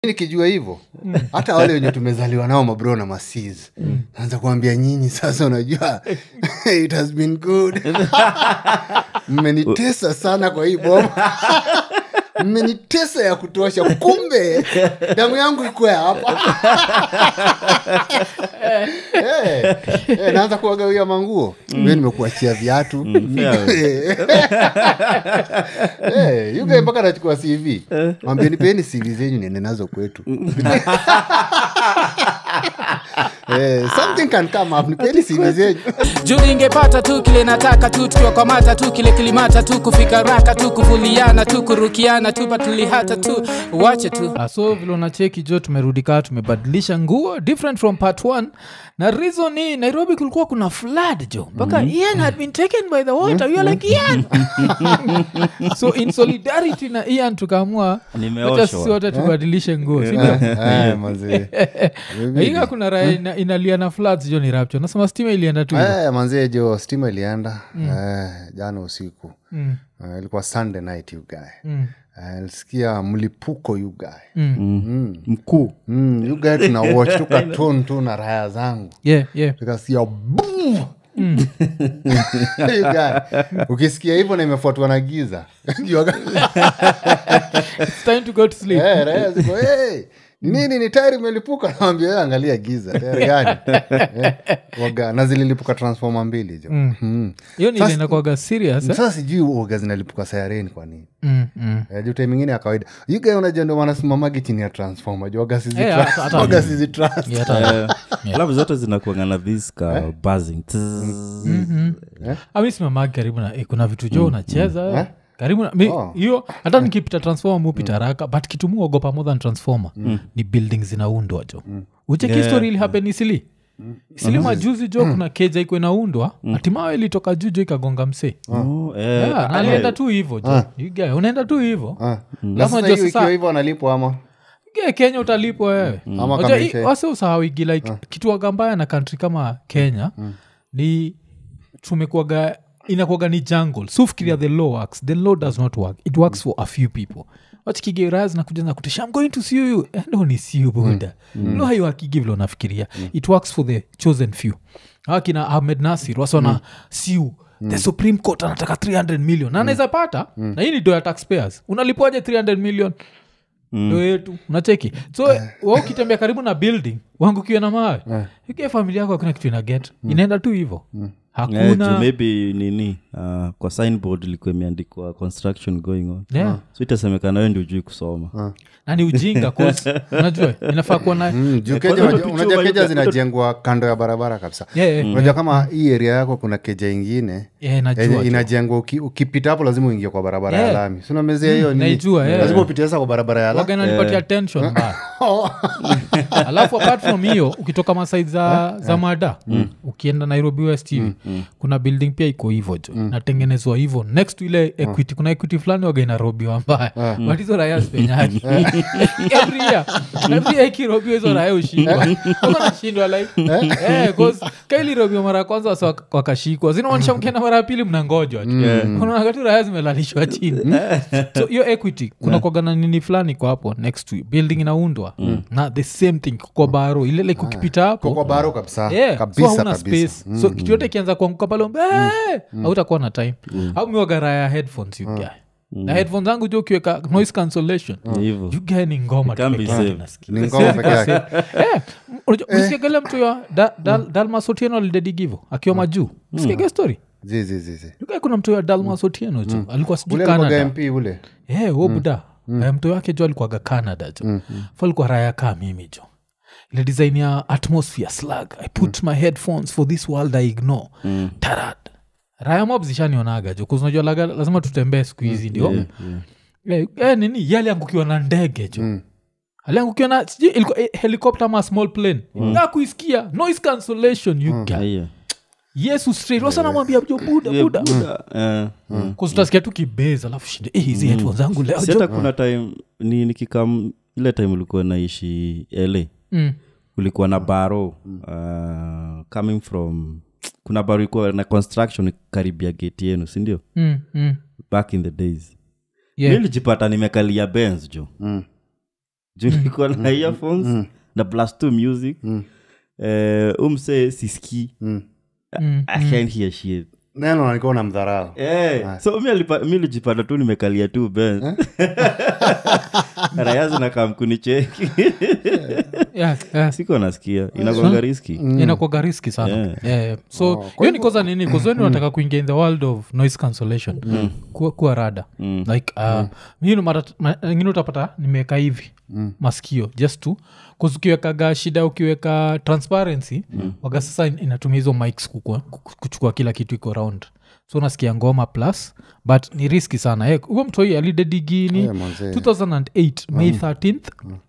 nikijua hivyo hata wale wenye tumezaliwa nao mabro na masiz naanza kuambia nyinyi sasa unajua it has been good mmenitesa sana kwa hii boma mmenitesa ya kutosha kumbe damu yangu ikwe hapa Eh, eh, naanza kuwagawia manguo mm. nimekuachia viatu Eh, yuga mpaka nachukua cv mwambieni peni cv zenyu niende nazo kwetu Eh, something can come up nipeni cv zenyu juu ningepata tu kile nataka tu tukiwakwamata tu kile kilimata tu kufika raka tu kuvuliana tu kurukiana tu patulihata tu wache tu Ah, so vile unacheki jo tumerudi kaa tumebadilisha nguo different from part one na reason ni nairobi kulikuwa kuna flood jo mpaka ian had been taken by the water you are like ian so in solidarity na ian tukaamua Nimeoshwa. wacha sisi wote tubadilishe nguo sindio Eh, manze. iga kuna raha ina, inalia na floods jo ni rapture nasema stima ilienda tu hivyo. Eh, manzie jo stima ilienda eh, jana usiku Mm, Eh, ilikuwa sunday night you guy mm, Eh, nilisikia mlipuko you guy mm. mkuu mm, you guy tuna watch tu katun tu na raya zangu yeah, yeah. nikasikia boom! You guy, ukisikia hivyo na imefuatwa na giza Jua- It's time to go to sleep Eh, raya ziko hey, ni nini ni tayari imelipuka nawambia "Eh, angalia giza tayari gani Eh, waga na zililipuka transforma mbili jo Mm. hiyo Sasa- nilinakwaga serious eh? sasa sijui uoga zinalipuka sayareni kwa nini mm, mm. Eh, juu time ingine ya kawaida yuga unajua ndo wanasimamagi chini ya transforma juu waga sizi Eh, tra- hata- hata- waga sizi trust. Yeah, hata- alafu zote zinakuanga na this ka buzzing amisimamagi karibu na eh, kuna vitu jo unacheza karibu na mi- Oh. hiyo hata nikipita transformer mupita haraka but kitu muogopa more than transformer ni building zinaundwa jo ucheki Yeah. story ili happen isili isili majuzi jo kuna keja iko inaundwa hatimaye ilitoka juu jo ikagonga msee Oh, eh, Yeah, na alienda tu hivo jo You guy, unaenda tu hivo Ah. Na Alafu sasa unajua hiyo sasa- ikiwa hivyo analipwa ama Ge, kenya utalipwa wewe Ama Unajua kama hii- ishe- wase usahawigi like kitu wagambaya na kantri kama kenya ni tumekuaga inakuaga ni jungle so fikiria the law works the law does not work it works for a few people wachikigera zinakuja na kutisha i'm going to sue you Eh, no ni sue buda no haiwakigi vile unafikiria it works for the chosen few akina ahmed nasir wasona sue the supreme court anataka 300 million na anaweza pata na hii ni do ya taxpayers unalipwaje 300 million ndo yetu unacheki so wa ukitembea karibu na building wangukiwa na mawe ikia familia yako hakuna kitu ina get inaenda tu hivo Eh, juu hakuna maybe nini uh, kwa signboard ilikuwa imeandikwa construction going on Yeah. so itasemekana wewe ndio ujui kusoma na ni ujinga 'cause, unajua inafaa kuwa na Mm, juu Eh, keja kwanza unajua- picha unajua wa keja Yuga- zinajengwa kando ya barabara kabisa Yeah, yeah. unajua kama hii area yako kuna keja ingine Yeah, najua yenye tu. inajengwa uki- ukipita hapo lazima uingie kwa barabara ya Yeah. lami sinamezea hiyo nini? naijua, yeah. lazima upite sasa kwa barabara ya lami waga inanipatia tension mbaya alafu apart from hiyo ukitoka masaid za, za mada ukienda nairobi west hivi kuna building pia iko hivo jo natengenezwa hivo next to ile equity kuna equity fulani waga inarobiwa mbaya but hizo raya zipenyaji every year every year ikirobiwa hizo raya ushindwa nashindwa like eh, 'cause kailirobiwa mara ya kwanza wasa wak- wakashikwa zinamaanisha mkienda mara ya pili mnangojwa tu unaona tu raya zimelalishwa chini so hiyo equity kuna kwagana nini fulani kwa hapo next to it. building inaundwa na the same thing kwa baro ile like ukipita kwa hapo kwa baro kabisa Yeah, so kabisa hauna kabisa space so kitu yote ikianza kuanguka pale umbe hautakuwa na time au miwagara ya headphones you guy na headphones zangu jo ukiweka noise cancellation Ni hivyo you guy ni ngoma tu Can't be peke yake saved. nasikia. ni ngoma peke yake Eh, unajua- ulisikiaga mtu ya Da- Dal- dalmas otieno alidedigivo akiwa majuu usikiaga story Zi, zi, zi, zi. You guy kuna mtu ya dalmas otieno jo alikuwa sijui ule alikuwaga canada mp ule yeah, wo buda Eh, mto wake jo alikuwaga canada jo mm. falikuwa raya kaa mimi jo ile design ya atmosphere slug i put my headphones for this world i ignore tarad raya mob zishanionaga jo kuzinajua lazima tutembee siku hizi ndio Eh, eh, nini yaliangukiwa na ndege jo aliangukiwa na sijui ilikuwa eh, helicopter ama small plane na kuisikia noise cancellation you guy. Aiya. yesu straight wasa namwambia jo buda Yeah, buda Buddha, eh, kuzutasikia tu kibeza alafu shinde eh, hizi headphones zangu leo si jo hata kuna time ni nikikam ile time ulikuwa naishi la Mm. ulikuwa na baro uh, coming from kuna baro ilikuwa na construction karibia geti yenu sindio Mm, mm. back in the days Yeah. nilijipata nimekalia bens jo Mm. juu nilikuwa na earphones na plus two music Eh, umse siski Mm. i can't hear shit neno nalikuwa na mdharau Eh, so mi alipa- mi lijipata tu nimekalia tu ben raya zinakamkunicheki yeah, yeah. siko nasikia inakwanga riski inakwaga riski sana Yeah. yeah. yeah. so hiyo ni koza nini kuzweni unataka kuingia in the world of noise cancellation kuwa, kuwa rada like uh, mimi mara- ma- ingine utapata nimeweka hivi maskio just to cause ukiwekaga shida ukiweka transparency waga sasa in- inatumia hizo mics kukua, ku- kuchukua kila kitu iko round so unasikia ngoma plus but ni riski sana Eh, huyo mtoi alidedigini Eh, manze. 2008 may 13th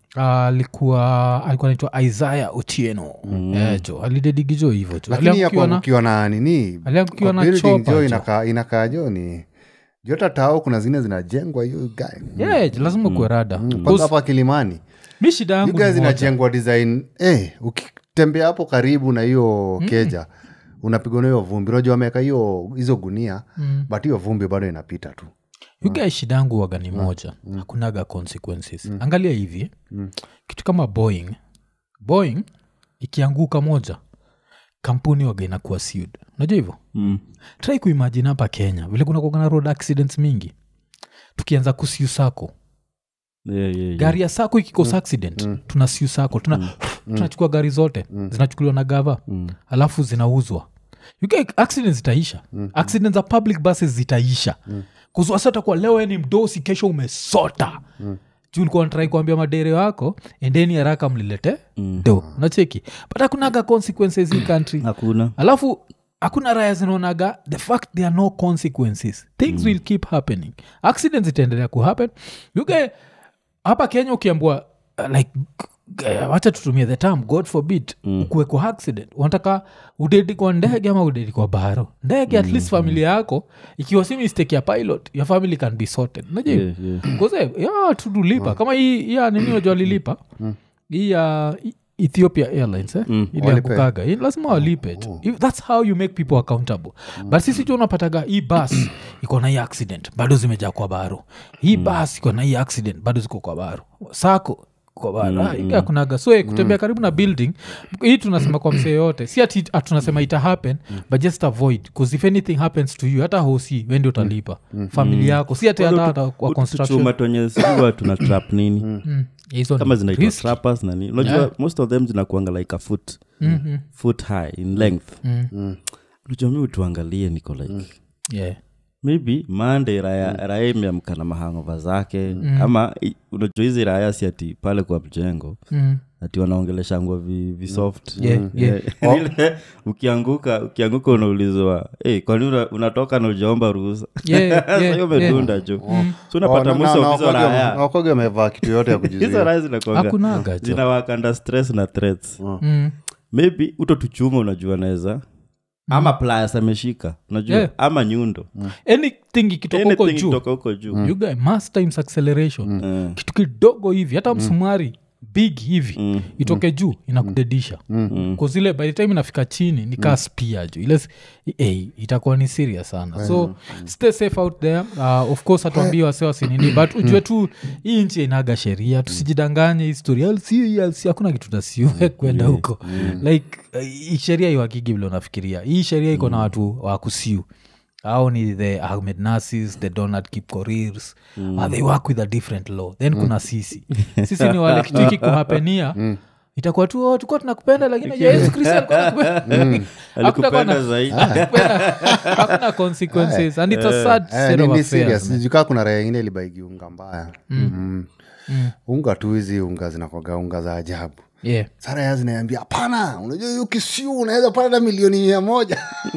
alikuwa alikuwa naitwa isaya otieno Eh, jo alidedigijo hivo jo lakini Aliangukiwa na- yakuangukiwa na nini aliangukiwa kwa na building chopa jo jo. inakaa inakaa jo ni jota tao kuna zingine zinajengwa hiyo guy Yeah, jo, lazima kuwe rada kwanza hapa kilimani mi shida you yangu guys ni moja. zinajengwa design eh, ukitembea hapo karibu na hiyo keja unapigwa na hiyo vumbi unajua wameweka hiyo hizo gunia but hiyo vumbi bado inapita tu You guys shida yangu waga ni moja hakunaga consequences angalia hivi kitu kama boeing boeing ikianguka moja kampuni waga inakuwa sued unajua hivyo Mm. try kuimagine hapa kenya vile kuna kuwaga na road accidents mingi tukianza kusiu sako Yeah, yeah, yeah. gari ya sako ikikosa accident tuna siu sako tuna tunachukua gari zote zinachukuliwa na gava alafu zinauzwa You get accidents zitaisha accidents za public buses zitaisha kuzuasatakuwa leo we ni mdosi kesho umesota juu likuwa natrai kuambia madere wako endeni haraka mlilete do nacheki but hakunaga consequences hii country hakuna alafu hakuna raya zinaonaga the fact there are no consequences things will keep happening accidents itaendelea kuhappen yuge hapa kenya ukiambua uh, like uh, wacha tutumie the term god forbid mm. kuweko accident unataka udedi kwa ndege ama udedi kwa baro ndege at least familia yako ikiwa si mistake ya pilot your family can be sorted najua Yeah, yeah. koze ya tudulipa kama hii hii ya nini wajua walilipa hii ya E- ethiopia airlines eh? iliangukaga Hii lazima walipe tu If- thats how you make people accountable but sisi tu unapataga hii bus iko na hii accident bado zimejaa kwa baro hii bus iko na hii accident bado ziko kwa baro sako kwa baro Ah, hii hakunaga so eh, kutembea karibu na building hii tunasema kwa msee yote si ati ah, tunasema ita happen but just avoid bcause if anything happens to you hata hosi wendi utalipa familia yako si ati hata hata kwa construction chuma twenye siwa tuna trap nini Mm, hizo kama ni zinaitwa risky. trappers na nini unajua most of them zinakuanga like a foot Mhm. foot high in length Mm. unajua mi utuangalie niko like Yeah. maybe mande raya, raya imeamka na mahangova zake ama i- unajua hizi raya si ati pale kwa mjengo Mm. ati wanaongeleshangwa vi, vi soft Yeah, yeah. Ile ukianguka ukianguka unaulizwa hey, kwani una, unatoka na ujaomba ruhusa Yeah, yeah, Sasa hiyo yeah. umedunda jo so unapata Oh, na- most na- of hizo na- raya wakoge wamevaa kitu yote ya hizo kujizuia raya zinakuanga hakunaga jo zinawakanda stress na threats Mm. maybe utotuchuma unajua naweza ama plas ameshika unajua Yeah. ama nyundo anything ikitoka huko Anything juu kutoka huko juu you guy mass times acceleration Eh. kitu kidogo hivi hata msumari big hivi itoke juu inakudedisha mm. zile by the time inafika chini ni kaa spia juu ile s- eh, itakuwa ni serious sana so stay safe out there uh, of course hatuambii wase wasinini but ujue tu hii nchi inaga sheria tusijidanganye historia lc hakuna kitu tasiue kwenda huko like uh, hii sheria iwakigi vile unafikiria hii sheria iko na watu wa kusiu au ni the ahmed nasis the donald kipkorir mm. uh, they work with a different law then kuna sisi sisi ni wale kitu hiki kuhapenia itakuwa tu oh, tukuwa tunakupenda lakini je, yesu kristo alikuwa anakupenda. Hakutakuwa na- alikupenda zaidi hakupenda- hakuna consequences and it's a sad Eh, state ni- of ni affairs, serious. man. Sijukaa kuna raya ingine ilibaigi unga mbaya Mm. unga tu hizi unga zinakwaga unga za ajabu Yeah. sara ya zinaambia hapana unajua hiyo kisiu unaweza pata milioni mia moja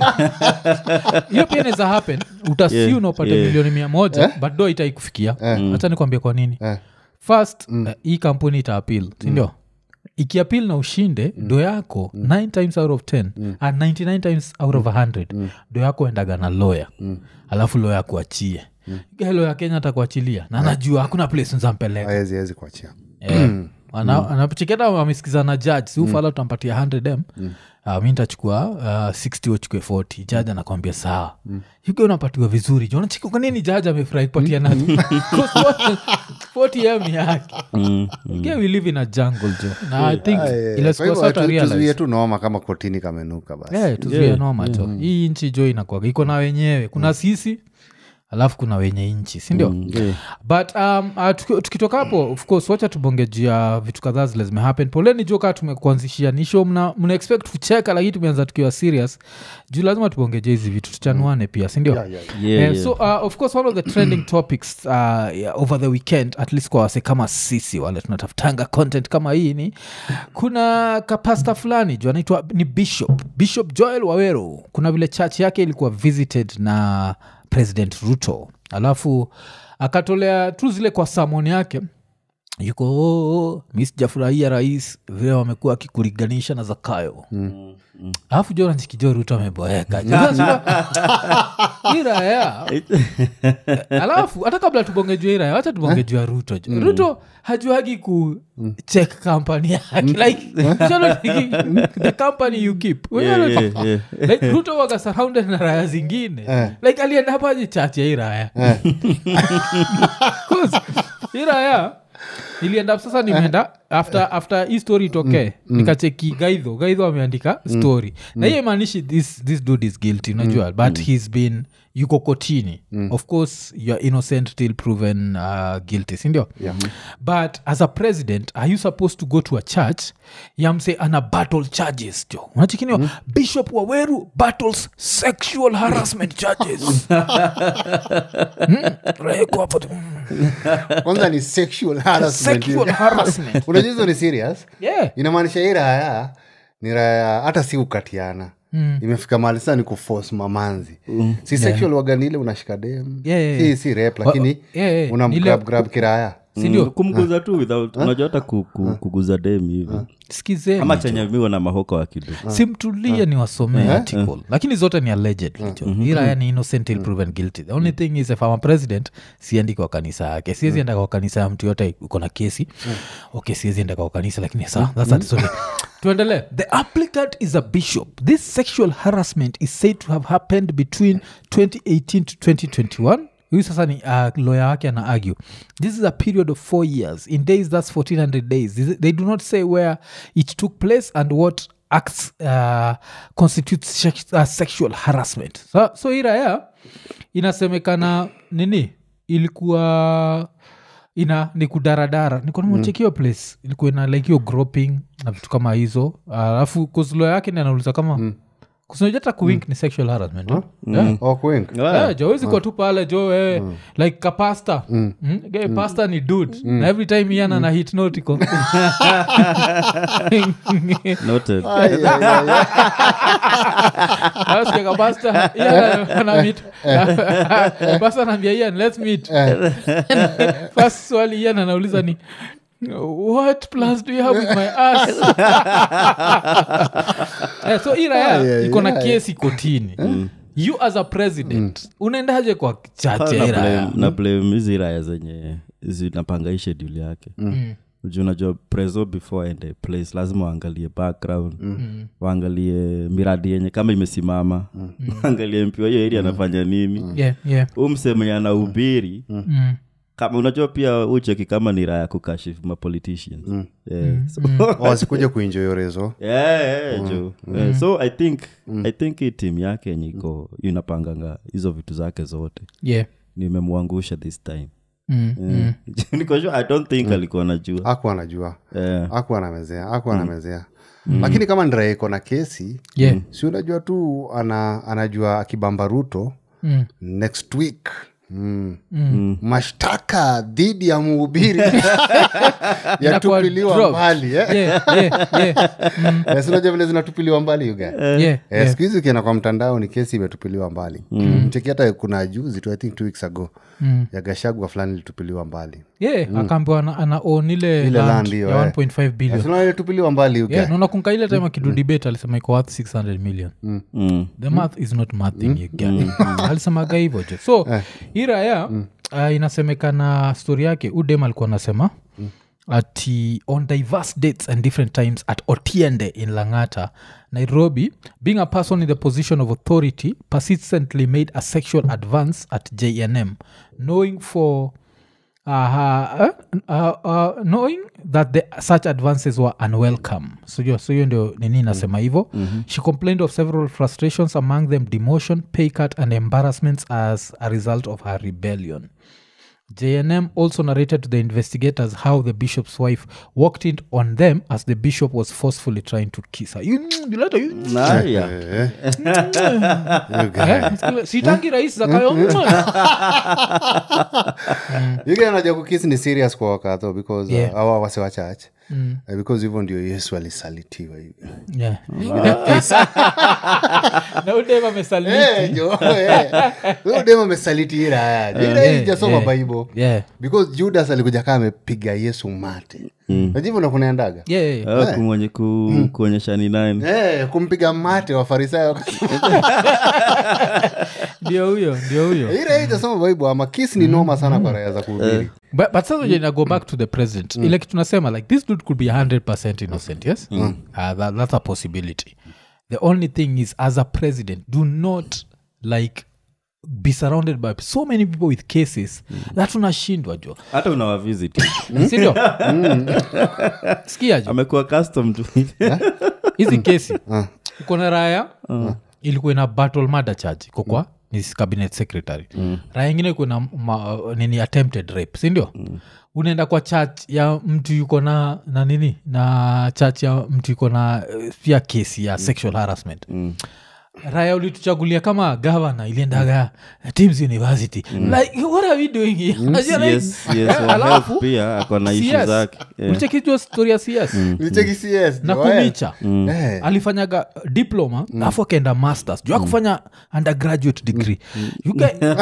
hiyo pia inaweza happen utasiu Yeah, na upate yeah. milioni mia moja but do itaikufikia hacha nikwambia kwa nini Eh. first uh, hii kampuni itaapil sindio ikiapil na ushinde do yako 9 times out of 10 and 99 times out of 100 do yako endaga na lawyer alafu lawyer akuachie mm. lawyer kenya atakuachilia na najua hakuna place nzampeleka awezi awezi kuachia yeah. anapocheketa amesikiza na judge si ufala utampatia 100 m Uh, mi ntachukua uh, 60 uchukue 40 jaji anakwambia sawa mm. yuge unapatiwa vizuri jonachiki kwanini jaji amefurahi kupatia nani 40 m yake Mm, yeah, we live in a jungle jo na i think Ah, yeah, yeah. ile Kwa hivyo siku sasa tu- tuzuie realize tu noma kama kotini kamenuka basi yeah, tuzuie noma jo hii nchi jo inakwaga iko na wenyewe kuna sisi alafu kuna wenye nchi sindio yeah. but um, uh, tuki- tukitoka hapo of course wacha tubonge juu ya vitu kadhaa zile zimehappen poleni jo kaa tumekuanzishia nisho mna, mna expect kucheka lakini tumeanza tukiwa serious juu lazima tubongeje hizi vitu tuchanuane pia sindio Yeah, yeah, yeah. Yeah, Eh, yeah. so uh, of course one of the trending topics uh, yeah, over the weekend at least kwa wase kama sisi wale tunatafutanga content kama hii ni kuna kapasta fulani juu anaitwa ni bishop bishop joel wawero kuna vile church yake ilikuwa visited na president ruto alafu akatolea tu zile kwa samoni yake yuko "Oh, oh, mi sijafurahia rais vile wamekuwa akikulinganisha na zakayo alafu jo nanchikijo ruto ameboeka iraya alafu hata kabla tubongejua iraya wacha tubongejua ruto jo ruto hajuagi ku check company yake like you know, the company you keep Yeah, yeah, yeah. like ruto waga surrounded na raya zingine like alienda hapaji chache ya iraya Cause iraya ilienda sasa nimeenda after after hii story itokee nikacheki gaidho gaidho ameandika story na hiyo imaanishi this, this dude is guilty unajua but he's been yuko kotini of course youare innocent till proven uh, guilty sindio Yeah. but as a president are you supposed to go to a church yamse ana battle charges jo unachikiniwa bishop waweru battles sexual harassment charges Mm, Reko hapo tu, mm, kwanza ni sexual harassment. sexual harassment unajua hizo ni serious yeah inamaanisha hii raya ni raya hata si ukatiana mm. imefika mahali sana ni kuforce mamanzi mm. si sexual wagani ile unashika dem Yeah, yeah, si, yeah. si rep lakini yeah, yeah. unamgrab Ile- grab kiraya sindio Mm, kumguza tu without unajua hata ku, ku, kuguza dem hivi skizeni ama chenye miwa na mahoka wakidu simtulie ni wasomee article lakini zote ni allegedly jo iraya ni innocent till proven guilty the only thing is if I'm a president siendi kwa kanisa yake siwezi enda kwa kanisa ya mtu yote uko na kesi okay siwezi enda kwa kanisa lakini sa that's a story tuendelee the applicant is a bishop this sexual harassment is said to have happened between 2018 to 2021 huyu sasa ni uh, lawyer wake ana argue this is a period of four years in days that's 1400 days This- they do not say where it took place and what acts uh, constitutes sex- uh, sexual harassment so, so hii raya inasemekana nini ilikuwa ina ni kudaradara nikonamachekio place ilikuwa ina like hiyo groping na vitu kama hizo alafu kuzlo yake ni anauliza kama mm. kusinajata kuwink ni sexual harassment huh? yeah. Oh, kuwink. Yeah, jo wezi kuwa tu pale jo wewe like kapasta mm. Ge, pasta ni dud na every time iana na hit notiko noted Ay, ay, ay, ay. Nasikia kapasta Ian anamit pasta naambia ian let's meet first swali ian anauliza ni what plans do you have with my ass yeah, so iraya Ay, ay, iko na ay. kesi kotini you as a president unaendaje kwa chache na iraya blame- na blame hizi raya zenye zinapanga hii schedule yake Juu unajua preso before ende place lazima waangalie background waangalie miradi yenye kama imesimama waangalie mpiwa hiyo eri anafanya nini yeah, yeah. huu msemenye anahubiri Mm. kama unajua pia ucheki kama ni raya kukashifu mapoliticians yeah. so, Oh, asikuja kuinjoyorezo yeah, yeah, jo. Yeah, so i think i think hii timu yake yenye iko inapanganga hizo vitu zake zote yeah. nimemwangusha this time Mm. Mm. Niko sure, i don't think alikuwa najua aku anajua Eh, aku anamezea aku anamezea lakini kama ndiraya iko na kesi Yeah. si unajua tu ana, anajua akibamba ruto Mm. next week Mm. mashtaka dhidi ya mhubiri yatupiliwa dropped. mbali eh? Yeah, yeah, yeah. Mm. Eh, si unajua vile zinatupiliwa mbali yuga Yeah, Eh, yeah. siku hizi ukienda kwa mtandao ni kesi imetupiliwa mbali mcheki hata kuna juzi tu i think two weeks ago Mm. ya gashagwa fulani ilitupiliwa mbali yeah akaambiwa ana, ana own ile Ile land land hiyo, ya eh. 1.5 billion Sinaona ilitupiliwa mbali yuga yeah, naona kunka ile time akidu debate alisema iko worth 600 million mm. the math is not mathing you get. alisemaga hivyo jo so hii raya uh, inasemekana stori yake udem alikuwa anasema at uh, on diverse dates and different times at otiende in langata nairobi being a person in the position of authority persistently made a sexual advance at jnm knowing for uh, uh, uh, knowing that the, such advances were unwelcome so hiyo so hiyo ndio nini nasema hivo mm-hmm. she complained of several frustrations among them demotion pay cut and embarrassments as a result of her rebellion jnm also narrated to the investigators how the bishop's wife walked in on them as the bishop was forcefully trying to kiss her you, you let her, you, naya Eh, you guy. eh, sitangi rais zakayo You guy unajua kukisi ni serious kwa wakatho because Yeah. uh, awa wase wa church Eh, because hivyo ndio yesu alisalitiwa hivi Yeah. na udeva amesaliti Eh, jo, eh. Huyo dem amesaliti hii raya ila yeah, ijasoma yeah. bible yeah. because judas alikuja kaa amepiga yesu mate najivu nakunaendaga Yeah, yeah, yeah. Ah, kumwonye- ku- kuonyesha ni nani Eh, kumpiga mate wafarisayo ndio huyo ndio huyo ila ijasoma bible ama kisi ni noma sana kwa raya za kuhubiri but, but sasa mm. go back to the president ile kitu nasema like this dude could be 100 innocent yes uh, that, that's a possibility the only thing is as a president do not like be surrounded by so many people with cases that unashindwa jo hata unawavisit sindio skia jo amekuwa custom tu hizi kesi uko na raya ilikuwa ina battle murder charge iko kwa ni cabinet secretary raya ingine ikuwa na ma, nini attempted rape sindio unaenda kwa church ya mtu yuko na na nini na church ya mtu yuko na eh, pia kesi ya sexual harassment raya ulituchagulia kama gavana iliendaga teams university like what are we doing here Unajua, like, yes, yes, eh, wa alafu, health pia ako na ishu CS. zake Yeah. ulichekijua story ya cs Nicheki CS, na jo, eh. kumicha Eh. alifanyaga diploma alafu akaenda masters juu akufanya undergraduate degree You guy-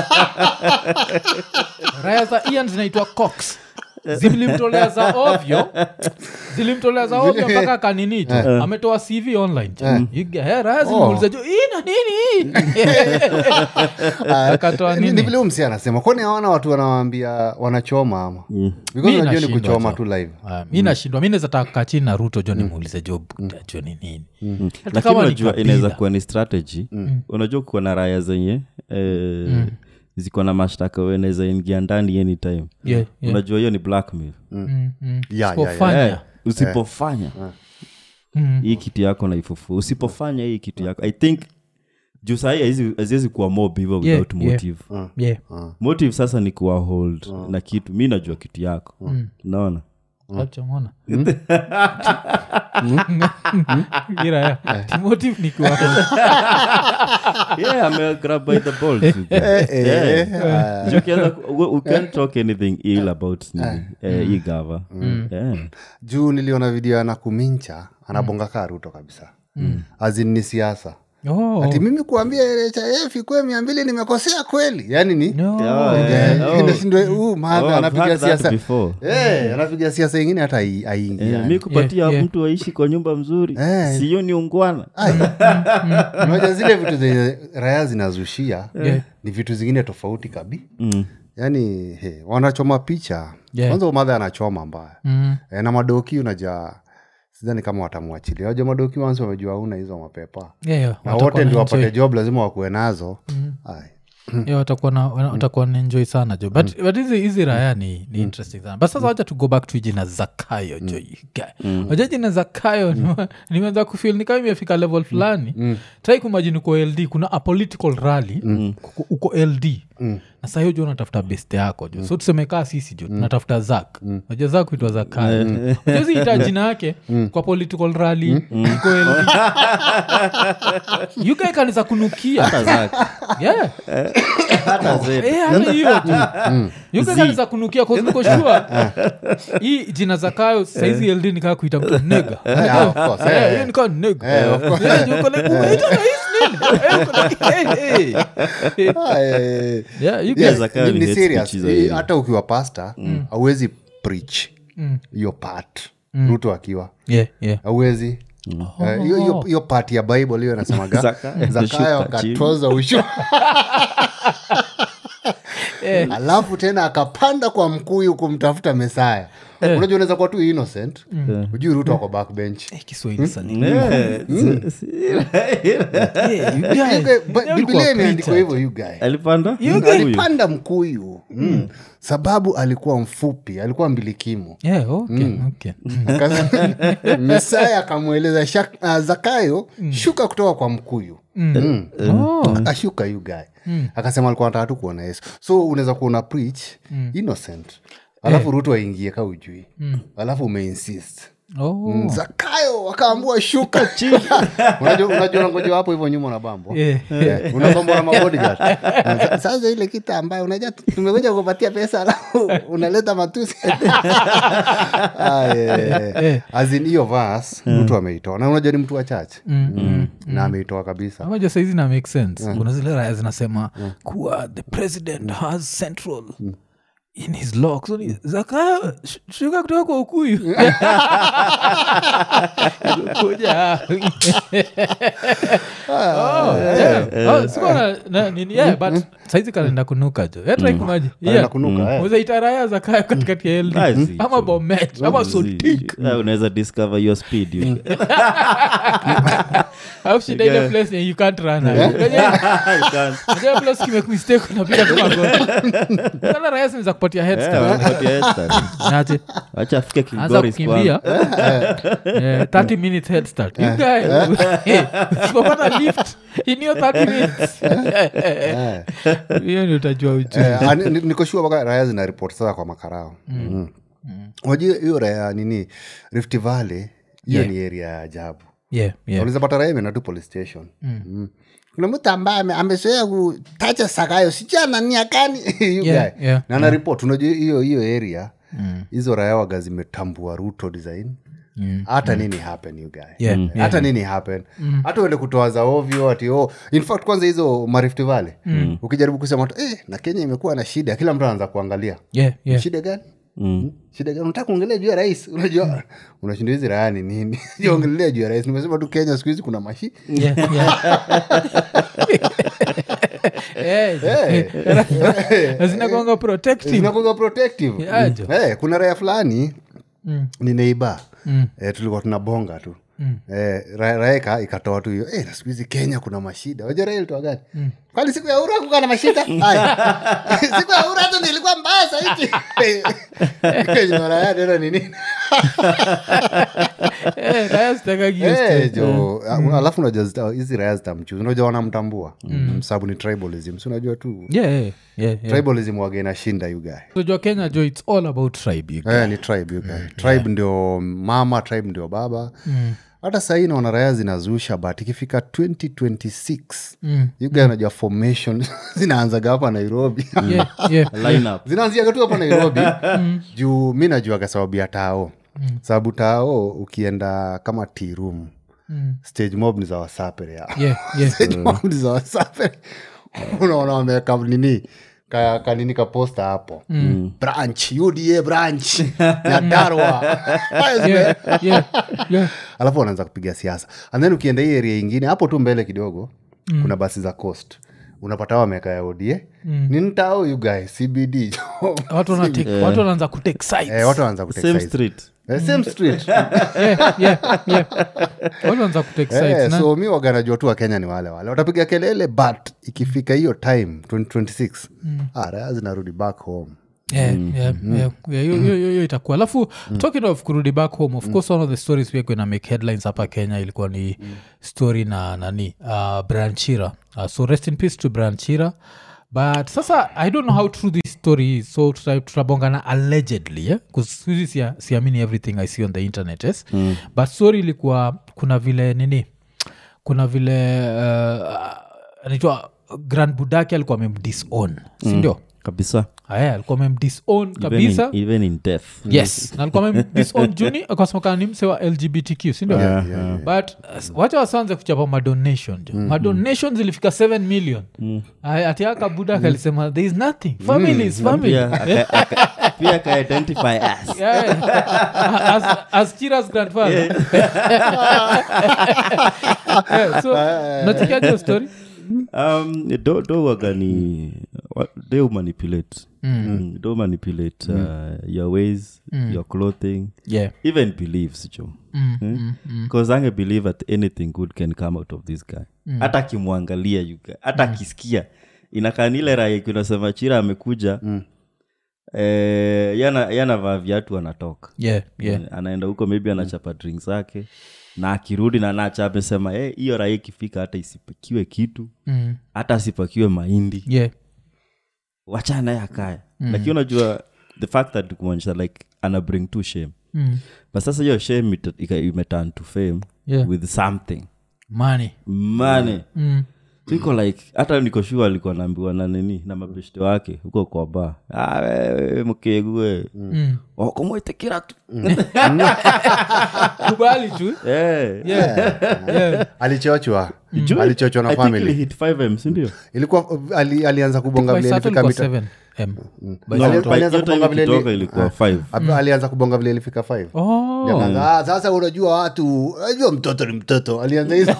raya za ian zinaitwa cox zilimtolea za ovyo zilimtolea za ovyo mpaka kaninicho ametoa cv online You guy, eh, raya zilimuuliza juu ina nini akatoa Ni- ni nini vile huyu msi anasema kwani hawana watu wanawambia wanachoma ama Mi because unajua ni nashindwa kuchoma jo. tu live Ah, mi nashindwa mi naweza taka kaa chini na ruto jo nimuulize jo buda jo ni nini Hata lakini kama ni unajua kabila. inaweza kuwa ni strategy unajua kuwa na raya zenye eh, ziko na mashtaka wenaweza ingia ndani anytime Yeah, yeah. unajua hiyo ni blackmail Mm, mm. Yeah, yeah, yeah. Usipofanya. Eh, usipofanya hii kitu yako naifufua usipofanya hii kitu yako i think juu sahii haziwezi kuwa mob hivyo Yeah, without yeah. motive Yeah. motive sasa ni kuwa hold na kitu mi najua kitu yako naona Haujamuona? Ira ya. Timotive ni kwa- yeah I'm grab by the balls Eh, eh, ah. Juu ukianza ku- we- we can't talk anything ill about nini eh, hii gava Yeah. juu niliona video ana kumincha anabonga kaa ruto kabisa azin ni siasa Oh. ati mimi kuambia nhif ikue mia mbili nimekosea kweli yani ni No. Yeah, Eh, oh. inashindwa, huu Oh, madha I've anapiga heard that siasa before. Eh, anapiga siasa ingine hata ai- Eh, aingi mi kupatia Yeah, yeah. mtu aishi kwa nyumba mzuri Eh. siyo ni ungwana moja zile vitu zenye raya zinazushia Yeah. ni vitu zingine tofauti kabi Mm. yaani he, wanachoma picha Yeah. kwanza umadha anachoma mbaya Mm. e, na madoki unaja sidhani kama watamwachilia waja madoki wansi wamejua una hizo mapepa Yeah, yeah. na Watakuwa wote na ndio enjoy. wapate job lazima wakuwe nazo Ai. Yeah, watakuwa na wana- watakuwa naenjoy sana jo but but hizi hizi raya ni, ni interesting sana but sasa wacha to go back to jina zakayo jo waja jina zakayo nime- nimeanza kufil ni kama imefika level fulani trai kumajini uko ld kuna a political rally kuko- uko ld na saa hiyo jo unatafuta best yako jo so tuseme kaa sisi jo tunatafuta zak naja zak huitwa zakayo jozi ita jina yake kwa political rally iko ld yuka ikaniza kunukia hata zake yeah hata zetu Eh, hata hiyo tu yukakanisa kunukia koznikoshua hii jina zakayo saizi ld nikaa kuita mtu nega Yeah, of course, Eh, eh. hiyo nikaa nega Eh, of course. Eh, yuko like, umeita rais nini? Eh, uko like, eh, eh. Ah, eh, Yeah, you yes, guys- Zakayo ni- ni ni hate serious. speech za Eh, hivi. hata ukiwa pasta auwezi preach hiyo part ruto akiwa Yeah, yeah. auwezi Eh, hiyo hiyo- hiyo part ya bible hiyo nasemaga Zakayo, zakayo shuka chini. akatoza ushu alafu tena akapanda kwa mkuyu kumtafuta mesaya unajua unaweza kuwa tu innocent ujui ruto ako backbench Eh, kiswahili sani Eh, si- si- Eh, you guys, You guy- but leo Biblia ulikuwa imeandikwa preacher. hivyo you guy alipanda alipanda mkuyu mm. sababu alikuwa mfupi alikuwa mbilikimo Yeah, okay, okay. Mm. Aka- mesaya akamweleza "Shak- ah, zakayo shuka kutoka kwa mkuyu Mm. Oh. akashuka yu guy akasema alikuwa nataka tu kuona yesu so unaweza kuona preach innocent alafu ruto aingie ka ujui alafu umeinsist Oh. Mm, zakayo akaambua shuka chini unajua unajua ngoja hapo hivyo nyuma unabambo Yeah. Yeah, unabambwa na mabodyguard. Sa- sasa ile kita ambayo unajua tumekuja kupatia pesa alafu unaleta matusi Ah, yeah, yeah, yeah. As in hiyo vas mtu ameitoa na unajua ni mtu wa chache Mm. na ameitoa kabisa amaja saizi na make sense kuna zile raya zinasema kuwa the president has central in his lock so ni zaka sh- shuka kutoka kwa ukuyu kuja Oh, yeah. Oh, sikuwa na- na- nini, yeah, but saizi kanaenda kunuka jo yatraikumaji Anaenda kunuka, eh. uzaitaraya zakayo katikati ya LD. Nice. ama bomet ama sotik Ah, unaweza discover your speed you- au shida ile place yenye you can't run Unajua- You can't. unajua place kimekmistake unapiga tu magoti sana raya zinaweza kupatia head Eh, start. wanakupatia head start. Aje, wacha afike anza Kilgoris kukimbia Eh, 30 minutes head start You guy, eh, usipopata lift in your 30 minutes Eh. hiyo ni utajua ujui Eh, ah, ni- ni- nikoshua mpaka raya zina ripoti sasa kwa makarao mm. unajua hiyo raya nini rift valley hiyo Yeah. ni area ya ajabu yeah, yeah. unaweza pata raia imeenda tu police station mm. kuna mtu ambaye ame- amezoea kutacha sakayo sijananiakani Yeah, yeah, na na report unajua hiyo hiyo area hizo raya waga zimetambua ruto design hata nini happen you guy Yeah, Mm. hata nini happen hata uende kutoa za ovyo ati oh. in fact kwanza hizo marift vale ukijaribu kusema tu eh, na kenya imekuwa na shida kila mtu anaanza kuangalia Yeah, yeah. shida gani Mm. shida gani unataka kuongelea juu ya rais unajua unashinda hizi raya ni nini ongelea juu ya rais nimesema tu kenya siku hizi kuna mashi Yeah, yeah. Eh, na zinakuanga protective zinakuwa protective Yeah, jo. Eh, kuna raya fulani Mm. ni neiba Mm. eh, tulikuwa tunabonga tu eh, ra- raya ika- ikatoa tu hiyo eh, na siku hizi kenya kuna mashida waja raya ilitoa gani kwani siku ya ura kuka na mashida Aya. siku ya ura tu nilikuwa mbaya saiti raya tena ni nini Eh, raya zitakagi hiyo Eh, story. jo a- alafu unajua zita- hizi raya zitamchuzi unajua wanamtambua mm. sababu ni tribalism si unajua tu Yeah, yeah, yeah, yeah. tribalism wage inashinda you guy unajua kenya jo its all about tribe you Eh, ni tribe you guy. tribe ndio mama tribe ndio baba hata sahii naona raya zinazusha but ikifika 2026 Mm. you guy unajua formation zinaanzaga hapa nairobi yeah, yeah. Line up. zinaanziaga tu hapa nairobi juu mi najuaga sababu ya tao sababu tao ukienda kama tirum Mm. stage mob ni za wasapere ya Yeah, yeah. Stage mob ni za wasapere unaona wameweka nini ka, kanini kaposta hapo branch uda branch ya darwa Yeah, yeah, yeah. alafu wanaanza kupiga siasa and then ukienda hii area ingine hapo tu mbele kidogo mm. kuna basi za coast unapata wameka ya oda mm. ni ntao you guy cbd watu wana take- watu wanaanza kutake sides. eh, watu wanaanza kutake same sides. street Eh, same street Yeah, yeah, yeah. watu wanaanza kutake Eh, sides, na- so mi waganajua tu wakenya ni wale wale watapiga kelele but ikifika hiyo time 2026 ah, raya zinarudi back home Yeah, yeah, yeah, yeah, hiyo- hiyo- hiyo- hiyo itakuwa alafu talking of kurudi back home of course one of the stories pia kuna make headlines hapa kenya ilikuwa ni story na nani uh, branchira uh, so rest in peace to branchira but sasa i don't know how true this story is so tuta- tutabongana allegedly yeah? 'Cause siku hizi sia- siamini everything i see on the internet yes? but story ilikuwa kuna vile nini kuna vile uh, anaitwa grand budaki alikuwa amemdisown sindio kabisa aya alikuwa amemdisown even kabisa in, even in death yes na alikuwa amemdisown juni akasemekana ni mse wa lgbtq sindio Yeah, yeah, yeah. but uh, wacha wasanze kuchapa madonation jo madonation zilifika 7 million Aya, ati aka budak alisema there is nothing family is family pia aka- aka- pia akaidentify as Yeah. as, as Chira's grandfather Yeah, so nachikiajo story um, do, do waga ni wa- they will manipulate mm. they will manipulate uh, your ways your clothing yeah even beliefs jo mm. bcause ange believe that anything good can come out of this guy hata akimwangalia yuga hata akisikia inakanile raya kunasema chira amekuja eh, yana yanavaa viatu anatoka yeah yeah Eh, anaenda huko maybe anachapa drink zake na akirudi na nacha amesema "Eh, hiyo raha ikifika hata isipakiwe kitu mm. hata asipakiwe mahindi yeah wachana naye akaya lakini unajua the fact that kumonyesha like ana bring to shame mm. but sasa hiyo shame ita- ika- imeturn to fame Yeah. with something money mane mm. siko like hata niko shua alikuwa naambiwa na nini na mabeshte wake huko kwa ba ah, wewe mkegue Mm. okomwetekira tu kubali tu Eh. yeah yeah alichochwa Juu, alichochwa na I think family ilihit 5M, si ndio? ilikuwa ali, alianza kubonga by vile Saturn ilifika kwa mita 7m by No, Ali- Saturn. by alianza hiyo time kupanga vile ikitoka li- ilikuwa 5 Ap- alianza kubonga vile ilifika 5 oh Akaanza, "Ah, sasa unajua watu unajua mtoto ni mtoto alianza hizo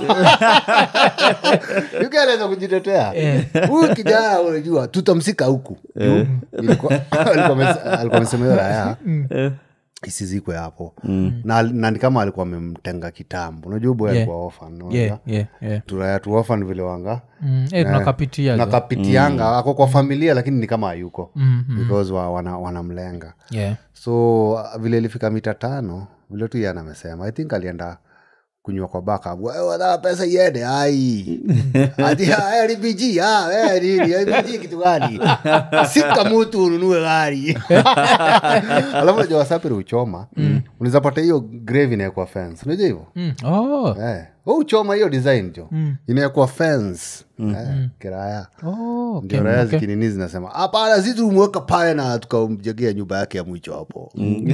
yuke alianza kujitetea huyu kijana unajua tutamsika huku Juu, ilikuwa- alikuwa amese- alikuwa amesema hiyo raya isizikwe hapo na, na ni kama alikuwa amemtenga kitambo unajua boy Yeah. alikuwa orphan, unajua? yeah yeah yeah turaya tu orphan vile wanga mm. eh tunakapitia na jo. kapitianga ako kwa familia lakini ni kama hayuko Mm, mm. because wa, wana, wanamlenga yeah so uh, vile ilifika mita tano vile tu yana amesema i think alienda kunywa kwa baka wataka pesa iende ai ati "Ah, LPG, ah, eh, nini LPG kitu gani sika mutu ununue gari alafu najua wasapiri uchoma unaweza pata hiyo grave inawekwa fence unajua hivyo mm. oh eh. Wewe uchoma hiyo design jo inawekwa fence eh, kiraya oh okay. ndio raya okay. zikinini zinasema hapana si tulimweka pale na tukamjegea nyumba yake ya mwicho hapo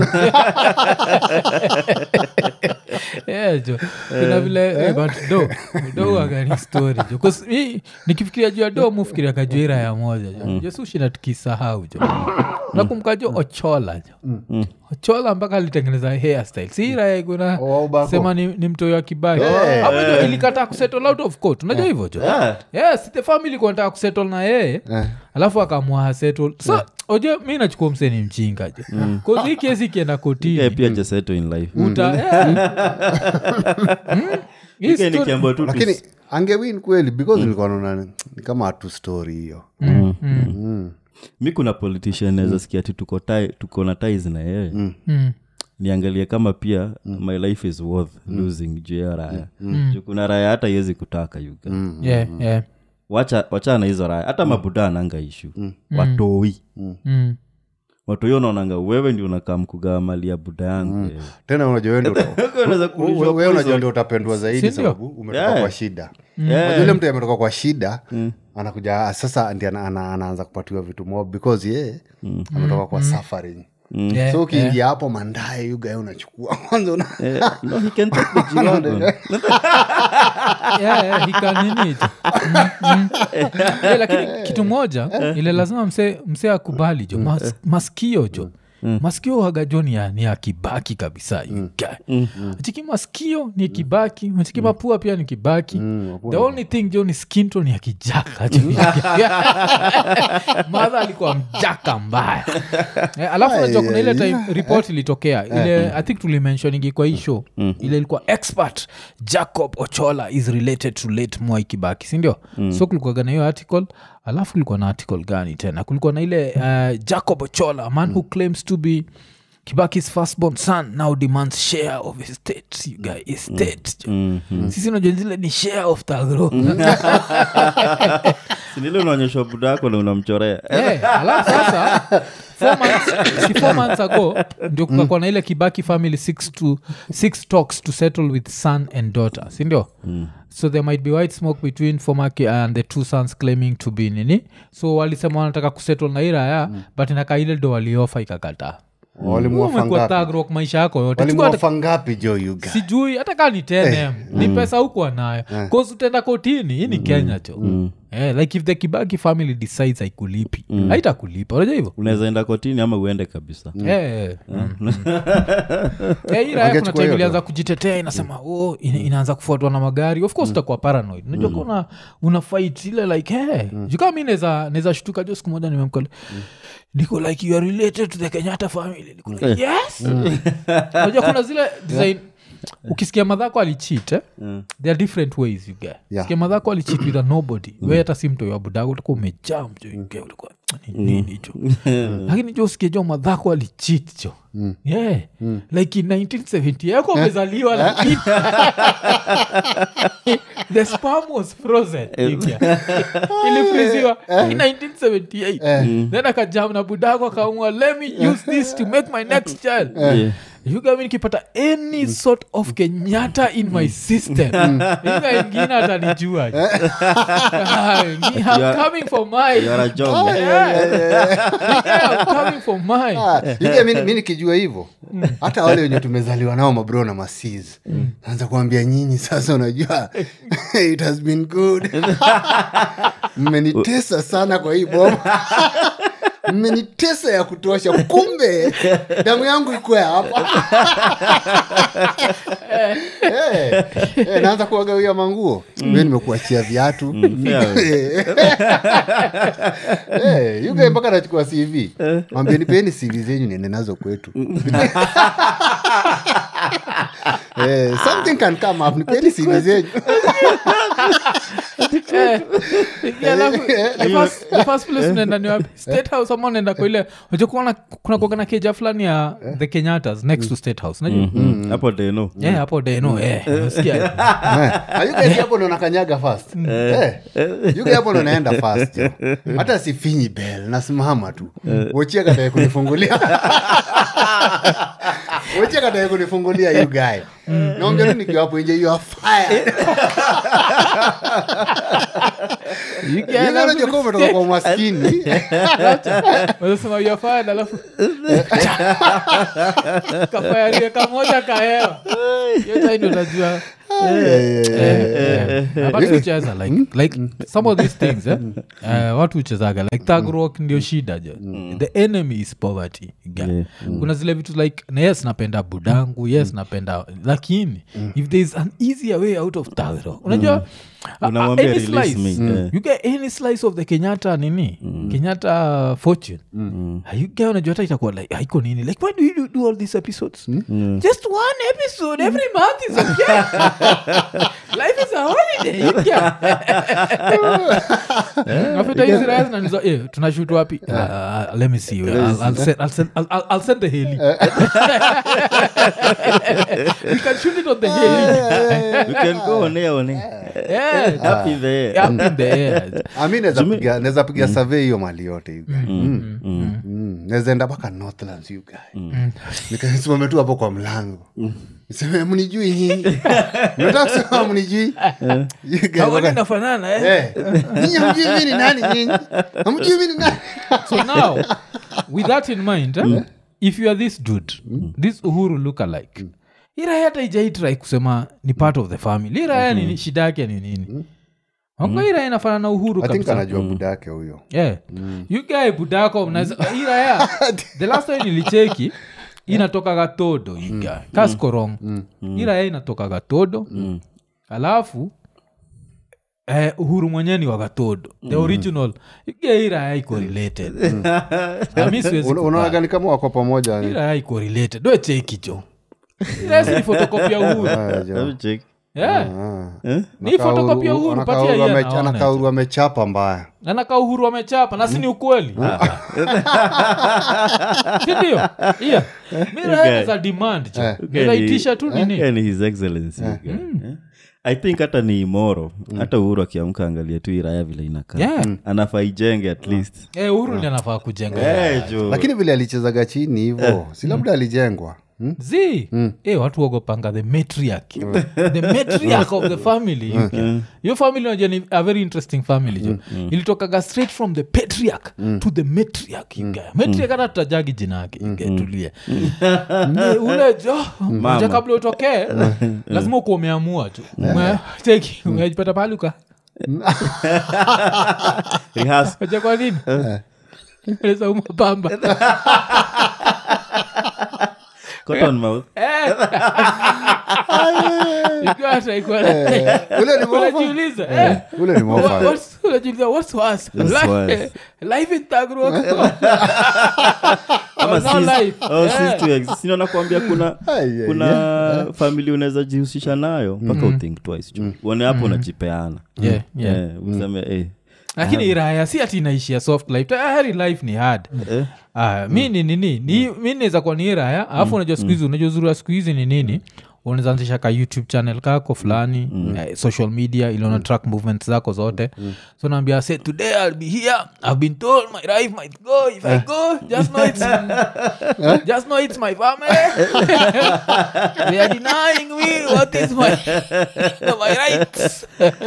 Yeah, jo kuna vile eh, but do do wagani story jo 'Cause mi nikifikiria juu ya do mufikiria kajua ira ya moja jo jo sushi na tukisahau jo nakumbuka jo ochola jo ochola mpaka alitengeneza hairstyle si ira ya kuna Oh, Ubako. sema ni, ni mtoi wa kibaki Eh. Hapo jo ilikataa kusettle out of court unajua hivyo jo Yeah. yes the family kuanataka kusettle na yeye alafu akamua hasettle so ojo mi nachukua mseni mchinga jo mm. hii kesi ikienda kotini Yeah, pia jaseto in life uta yeah. Mm. Hii Ike story- nikiambiwa tu lakini tus- angewin kweli because nilikuwa naona ni- ni kama hatu story hiyo mi kuna politician naweza sikia ti tuko tie- tuko na ties na yeye Mm. niangalie kama pia my life is worth losing juu ya raya juu kuna raya hata iwezi kutaka yuga Yeah, yeah. wacha wachana na hizo raya hata mabuda ananga ishu watoi Mm. watoi unaonanga wewe ndi unakaa mkugaa mali ya buda yangu wewe. tena unajua wewe ndio uta- Unaweza we- kulishwa we- unajua poison. ndio utapendwa zaidi Si ndio? sababu umetoka Yeah. kwa shida Yeah. Unajua yule mtu ametoka kwa shida anakuja ah, sasa ndi ana, ana, anaanza kupatiwa vitu mob because ye ametoka kwa suffering Yeah, so ukiingia hapo mandae yugae unachukua kwanza una Eh, no, he can take the G-Wagon. Yeah, yeah, he can nini tu. Mm, mm. Yeah, lakini kitu moja ile lazima mse, mse akubali jo Mas, maskio jo maskio waga jo ni ya, ni ya kibaki kabisa you guy. chiki maskio ni kibaki chiki mapua pia ni kibaki the only thing jo ni skinto ni ya kijaka jo. madha alikuwa mjaka mbaya Eh, alafu najua kuna ile time report ilitokea ile i think tulimentioningi kwa hii show ile ilikuwa expert jacob ochola is related to late mwai kibaki sindio so kulikuwaga na hiyo article alafu kulikuwa na article gani tena kulikuwa na ile uh, jacob ochola a man who claims to be kibaki's firstborn son now demands share of his state you guy estate sisi najua zile ni share of tagro sinile unaonyeshwa buda yako na unamchorea Eh, alafu sasa four months, si four months ago ndio kukakuwa na ile kibaki family six, to, six talks to settle with son and daughter sindio so there might be white smoke between fomaki and the two sons claiming to be nini so walisema wanataka kusettle na iraya but inakaa ile ndo waliofa ikakataa walimwafa umekuwa ngapi thug rock maisha yako yote Chukua hata- walimwafa ngapi jo yuga sijui hata kaa ni 10m ni pesa hukuwa nayo bcause utaenda kotini hii ni kenya cho Eh, like if the kibaki family decides haikulipi haitakulipa unajua hivyo unaweza enda kotini ama uende kabisa Eh, eh, mm, mm. Eh, hii raya kuna Wangechukua time hiyo ilianza kujitetea inasema oh, ina, inaanza kufuatwa na magari of course utakuwa paranoid unajua kuna una fight ile like hey, jukaa mi neza neza shtuka jo siku moja nimemkole niko like you are related to the kenyatta family niko like, yes unajua kuna zile design ukisikia madhako alichit eh? there are different ways you get Yeah. sikia madhako alichit with a nobody we hata si mtoi wa budago utakuwa umejaa mjo you get, utakuwa ni nini jo lakini jo usikie jo madhako alichit jo yeah like in 1970 yako umezaliwa lakini the sperm was frozen you get. ilifriziwa in 1978 then akajam na budako akaamua let me use this to make my next child Yeah. yuga nikipata any sort of kenyatta in my system yuga ingine atanijua Ah, ni- I'm are- coming for mine. You are a job. Yeah, I'm coming for mine. Ah, yuga mi mi nikijua hivyo hata wale wenye tumezaliwa nao mabro na masiz naanza kuambia nyinyi sasa unajua it has been good mmenitesa sana kwa hii boma mmenitesa ya kutosha kumbe damu yangu ikwe hapa Eh, eh, naanza kuwagawia manguo mi nimekuachia viatu Eh, yuga mpaka nachukua cv mwambie nipeni cv zenyu niende nazo kwetu Eh, something can come up nipeni cv zenyu Eh, yeah, alafu, the first- the first place mnaenda ni wapi state house ama unaenda kwa ile unajua kuna kuna kuwaga na keja fulani ya the kenyatas next to state house najua Mm. hapo deno Eh, hapo deno eh, unasikia? Eh, you guys hapo ndo nakanyaga fast Eh, you guys hapo ndo naenda fast yo. hata sifinyi bel nasimama tu wochia katae kunifungulia wochia katae kunifungulia you guy naongea tu nikiwa hapo nje you are fired You You get guys alafu- unajua kama umetoka kwa umaskini wanasema you are fired, alafu kafayarie kamoja kahewa hiyo time ndio unajua apart kucheza like, like some of these things eh? uh, watu huchezaga like thug rock ndio shida jo the enemy is poverty ga. Yeah. kuna zile vitu like na yes napenda budangu yes napenda lakini if there is an easier way out of thug rock unajua a- a- Unamwambia any release slice, me, yeah. you get any slice of the kenyatta nini kenyatta fortune you get unajua hata itakuwa like haiko nini like why do you do, do all these episodes just one episode every month is okay life is a holiday you get after hizi raya zinanizo eh tunashoot wapi Uh, uh, let me see I'll, I'll, send, I'll, send, I'll, I'll, I'll send the heli we can shoot it on the heli you can go on air on air yeah up in the air up in the air ami naweza piga survey hiyo mali yote you guy. Mm. Mm. naweza enda mpaka northlands you guy nikasimame tu hapo kwa mlango niseme mnijui nyinyi nataka kusema mnijui You guy Hawa mpaka- inafanana eh? Eh, nyinyi hamjui mi ni nani nyinyi hamjui mi ni nani so now with that in mind eh, if you are this dude this uhuru look alike iraya hata ijaitrai kusema ni part of the family iraya nini shida yake ni nini anga iraya inafana na uhuru i think kabisa anajua buda yake huyo yeah. you guy budako mnaweza iraya the last time nilicheki inatoka gatodo iga kaskorong iraya inatoka gatodo alafu eh, uhuru mwenyewe ni wagatodo the original iga iraya iko related Na mi siwezi Una- unaona ni kama wako pamoja ni- iraya iko related we cheki jo iraya si ni photocopy ya uhuru Ah, jo. Hebu check. yeah. Ah. ni photocopy ya uhuru Anakaa patia Uhuru hiyo ame- anaona anakaa jo. Uhuru amechapa mbaya nanaka uhuru amechapa na sini ukweli sindio iya miraeza demand Eh. miraitisha tu nini Yeah, ni his excellency guy. Eh? i think hata ni imoro hata uhuru akiamka angalia tu iraya vile inakaa Yeah. anafaa ijenge at least Eh, uhuru ndi anafaa kujenga Eh, jo. lakini vile alichezaga chini hivo si labda alijengwa Hmm? z eh, watu wagopanga the matriarch the matriarch of the family you get. hiyo family unajua ni a very interesting family jo ilitokaga straight from the patriarch to the matriarch you get. matriarch hata tutajagi jina yake you get, tulia Eh, ule jo unajua kabla utokee lazima ukuwa umeamua tu Ume- cheki umejipata pahali uka Rehearse. Unajua kwa nini Eleza umapamba Cotton mouth. Ikiwa hata iko- ule ni mofa unajiuliza eh, ule ni mofa what's- unajiuliza what's worse? What's Life- worse? life in Thug Rock? Ama Oh, no sis- life. oh, Eh. sis to ex- sino nakwambia kuna Ai, ai, kuna famili unaweza jihusisha nayo mpaka uthink twice juu uone hapo unajipeana Yeah, yeah. Eh, useme eh, lakini iraya si ati inaishia soft life tayari life ni hard eh, Ah, mi ni nini ni mi naweza kuwa ni iraya alafu unajua siku hizi unajua uzuri wa siku hizi ni nini unaweza anzisha ka youtube channel kako fulani eh, social media iliona track movements zako zote so naambia say today i'll be here i've been told my life might go if i go just know it's just know it's my family they are denying me what is my my rights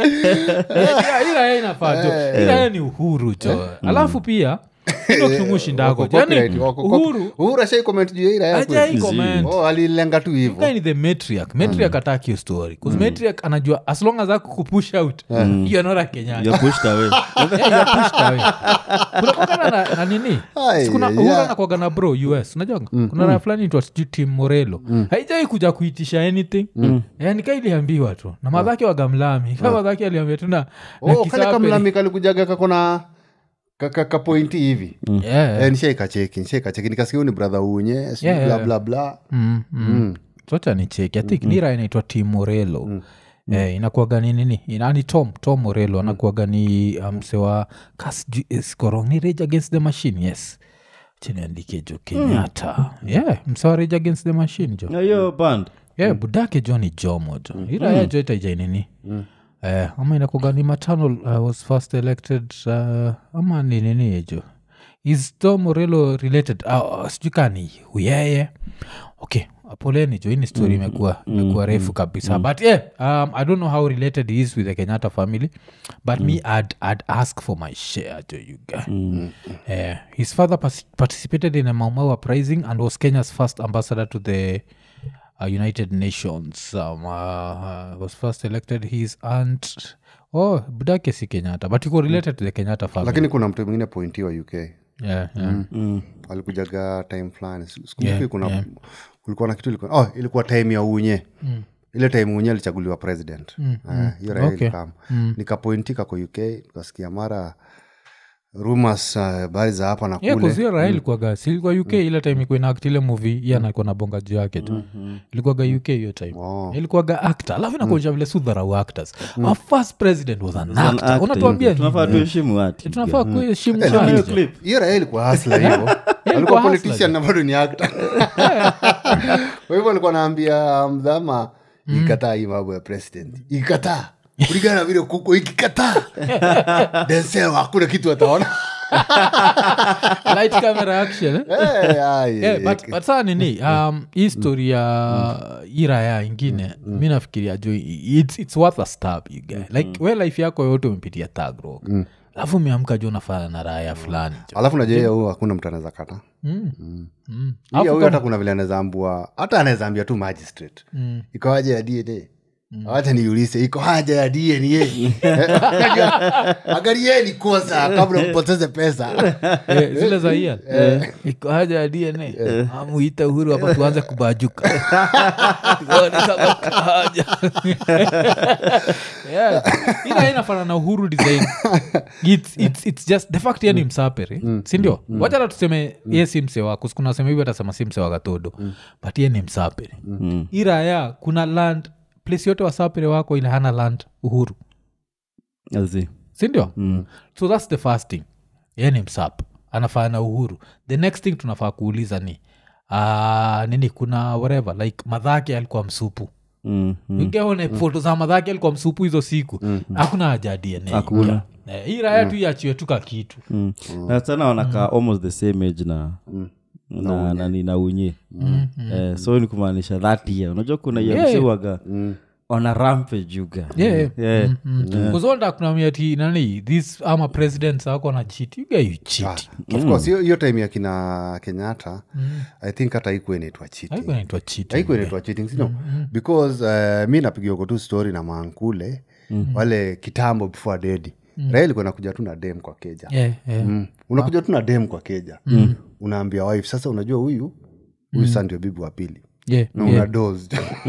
Ila- ila inafaa jo ila ni uhuru jo alafu pia ndo kitumushindako Wako copyright, yani wako cop- uhuru uhuru ashai comment juu ya ira yako ajai Zii. comment oh alilenga tu hivo Guy ni the matriarch matriarch ataki hiyo story bcause matriarch anajua as long as aku kupush out you are not a kenyan you're pushed away Yeah, you are pushed away. kunakogana na, na nini Ai, Si kuna yeah. uhuru anakwaga na bro us unajonga kuna raya fulani itwa sijui tim morelo haijai kuja kuitisha anything yani ka iliambiwa tu na madhake wagamlami ka madhake aliambia tu na na oh, kale kisape. kamlami kalikujaga kakona kapointi hivi Yeah. Eh, nishaikacheki nishaikacheki nikasikia huyu ni brother unye sijui Yeah, bla yeah. bla bla Mm, mm. socha ni cheki i think nira inaitwa tim morelo Eh, inakuaga ni nini inani tom tom morelo anakuaga ni mse wa kaskorong ni rage against the machine yes chiniandike jo kenyatta yeah mse wa rage against the machine jo na hiyo band yeah budake jo ni jomo jo iraya jo itaija nini Eh, ama inakuaga ni maternal uh, was first elected uh, ama ni nini jo is tom morelo related uh, sijui kaa ni uyeye okay poleni jo ini story imekuwa imekuwa refu kabisa but yeah um, i don't know how related he is with the kenyatta family but me I'd, I'd ask for my share jo you guy Eh, his father pas- participated in a Maumau uprising and was kenya's first ambassador to the uh, united nations um, uh, uh, was first elected his aunt oh budake si kenyatta but iko related to the kenyatta family lakini kuna mtu mwingine pointi wa uk yeah, yeah. alikujaga time fulani sikumbuki kuna kulikuwa na kitu ilikuwa, oh, ilikuwa time ya unye ile time unye alichaguliwa president Eh, hiyo raia Okay. ilikam nikapointika kwa uk nikasikia mara rumors habari za hapa na yeah, kule kuzio raha ilikuwaga silikuwa uk ile time ikuwa inact ile movie iye anakuwa na bonga juu yake tu ilikuwaga uk hiyo time Oh. ilikuwaga actor alafu inakuonyesha vile sudharau actors our first president was an actor Acting. unatuambia tunafaa nini? tuheshimu watu tunafaa kuheshimu Eh, challenge. lakini hiyo raia ilikuwa hasla hivo alikuwa hustler, politician na bado ni actor kwa hivyo alikuwa naambia mdhama ikataa hii mambo ya president ikataa kulingana na vile kuko ikikataa densel hakuna kitu ataona light camera action eh? Eh, ai, Yeah, eh, but, but saa nini um, hii story ya iraya ingine mi nafikiria jo it's, it's worth a stab you guy. like we life yako yote umepitia tagro alafu umeamka jo unafana na raya fulani jo alafu najua huu hakuna mtu anaweza kata Mm. hiyo huyu hata kuna vile anaweza ambua hata anaweza ambia tu magistrate iko haja ya dna wacha niulise iko haja ya dna angalieni kwanza kabla mpoteze pesa Eh, zile za ia iko haja ya dna amuita uhuru hapa tuanze kubajuka Tuone kama kuna haja Yeah. ila inafana na uhuru design it's, it's, it's just the fact yani msapere sindio wachata tuseme ye si mse wako kuna sema hivi atasema si mse wa gatodo but ye ni msapere iraya kuna land place yote wasapere wako ile hana land uhuru Azi. sindio so thats the first thing ye ni msap anafaa na uhuru the next thing tunafaa kuuliza ni uh, nini kuna whatever like madhake alikuwa msupu Mm, mm. ingeone foto za madhake alikuwa msupu hizo siku hakuna haja ya dna Hakuna. Eh, hii raya tu iachiwe tuka kitu Mm. na sana wanakaa almost the same age na na nani na unye eh, so ni kumaanisha that year unajua kuna Yeah. yamsiwaga ona rampe juga Yeah. yeah. kuzolda kunamia ti nani this ama presidents ako na chit you guy you cheat of course hiyo- hiyo time ya kina kenyatta i think hata ikuwa inaitwa cheating haiko naitwa cheat haikuwa inaitwa cheating sino because uh, mi napigiwako tu story na maankule wale kitambo before dedi raha ilikuwa nakuja tu na dem kwa keja yeah, yeah. mm. unakuja tu na dem kwa keja unaambia wife sasa unajua huyu huyu sa ndio bibi wa pili Yeah, na yeah. una dos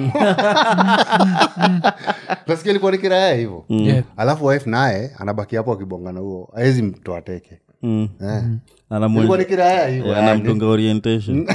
nasikia ilikuwa ni kiraya hivo Yeah. alafu wife naye anabaki hapo akibongana huo awezi mtoa teke Mm. Eh. Anamwe- ilikuwa ni kiraya hivo Yeah, anamtunga orientation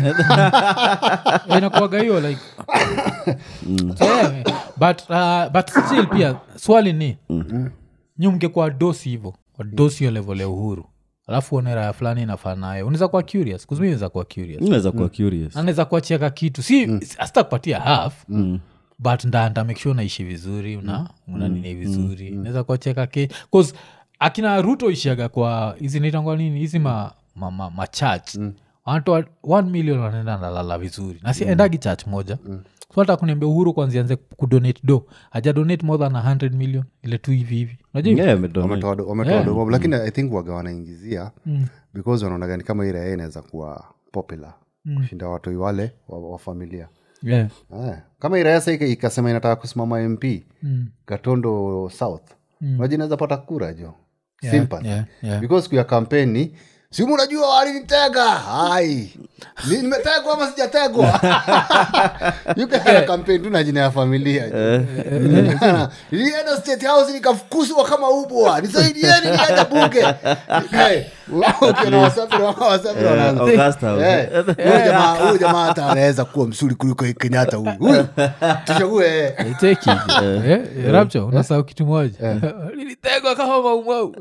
inakuaga hiyo like So, yeah, but, uh, but still pia swali ni nyi mngekuwa dosi hivo wadosi hiyo level ya uhuru alafu uone raya fulani inafaa nayo unaweza kuwa curious kuzumi naweza kuwa curious inaweza kuwa curious anaweza kuacheka kitu si mm. asita kupatia half mm. but nda nda make sure unaishi vizuri una, una nini vizuri naweza kuacheka ke cause akina ruto ishiaga kwa hizi nitangwa nini hizi ma, ma, ma, ma church wanatoa 1 million wanaenda nalala vizuri na si endagi church moja so hata kuniambia uhuru kwanzianze kudonate do haja donate more than 100 million ile tu hivi hivi unajua hivyo? Yeah, amedonate. wametoa do- wametoa domo lakini i think waga wanaingizia because wanaonaga ni kama ile inaweza kuwa popular kushinda watoi wale wa, wa familia yeah. Ah, kama irasa ikasema inataka kusimama mp gatondo south maji inaweza pata kura jo Sympathy. yeah, yeah. because siku ya kampeni simu unajua walinitega ai Ni- nimetegwa ama sijategwa yukaa kampeni tu na jina ya familia nilienda state house nikafukuzwa kama ubwa nisaidieni nienda bunge Eh, ukiona wasafiri wasafiri wanaanza Augusta, Eh, huyu jamaa- huyu jamaa hata anaweza kuwa msuri kuliko kenyatta huyu Huyu, tuchague Iteki. Eh, rapture unasahau kitu moja nilitegwa kama maumau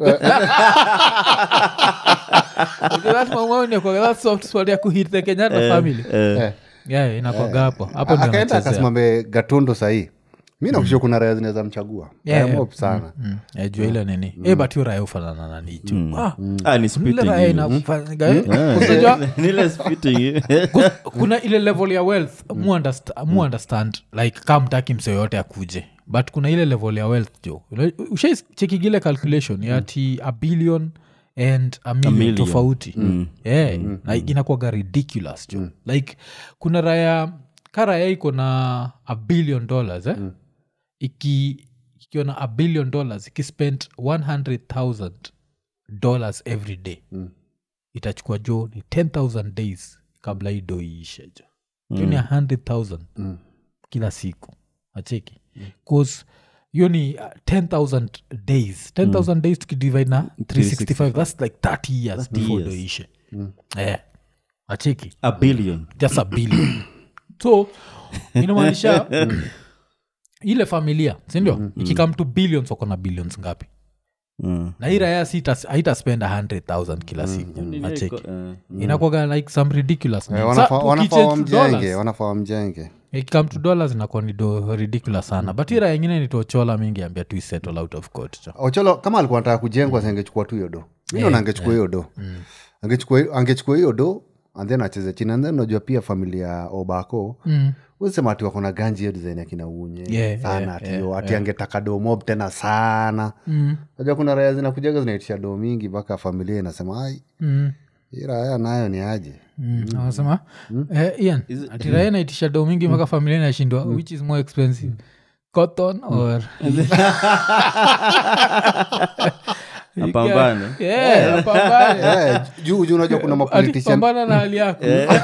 that maumau ni kwa that soft spot ya kuhit the kenyatta family Eh. yeah inakwaga hapo hapo ndio akaenda anachezea. akasimame gatondo sahii mi nakushia kuna raya zinaweza mchagua Yeah, Raya yeah. mob sana Mm, eh, jua ile nini Eh, but hiyo raya ufanana na nicho Ah, Ah, ni ile spitting raya hiyo. inafanyaga, eh, unajua, Ni ile spitting. Kus- kuna ile level ya wealth mu underst- mu understand like ka mtaki mse yoyote akuje but kuna ile level ya wealth jo ushaichekigile calculation ya ati a billion and a million, million. tofauti yeah, na inakuwaga ridiculous jo like kuna raya ka raya iko na a billion dollars eh? iki ikiwa na a billion dollars ikispend 100000 dollars every day itachukua jo ni 10000 days kabla hii do iishe jo hiyo ni 100000 kila siku acheki bcause hiyo ni uh, 10000 days 10000 days tukidivide na 365 thats like 30 years before do years. iishe eh, acheki A billion. just a billion so inamaanisha ile familia sindio mm, ikikam to billions wako na billions ngapi Mm. na hii raya haitaspend 100000 kila siku acheki Eh, inakwaga like some ridiculous Eh, Sa- wanafaa wanafaa tukichange to wamjenge dollars, wanafaa wamjenge ikikam to dollars inakuwa ni do ridiculous sana but hii raya ingine nitochola mingi ambia tu settle out of court cho ocholo kama alikuwa nataka kujengwa si angechukua tu hiyo do mi naona angechukua hiyo do Angechukua- angechukua hiyo do and then acheze chini and then unajua pia familia ya obako Mm. usema ati wako na ganji hiyo design akina unye Yeah, sana yeah, ati yo, ati angetaka do mob tena sana najua kuna raya zinakujaga zinaitisha do mingi mpaka familia inasema ai Mm. hii raya nayo ni aje Mm, anasema eh, ian atirae naitisha do mingi mpaka familia inashindwa which is more expensive cotton or Apambane. Yeah, apambane. Eh, juu juu unajua kuna Ati mapolitician pambana na hali yako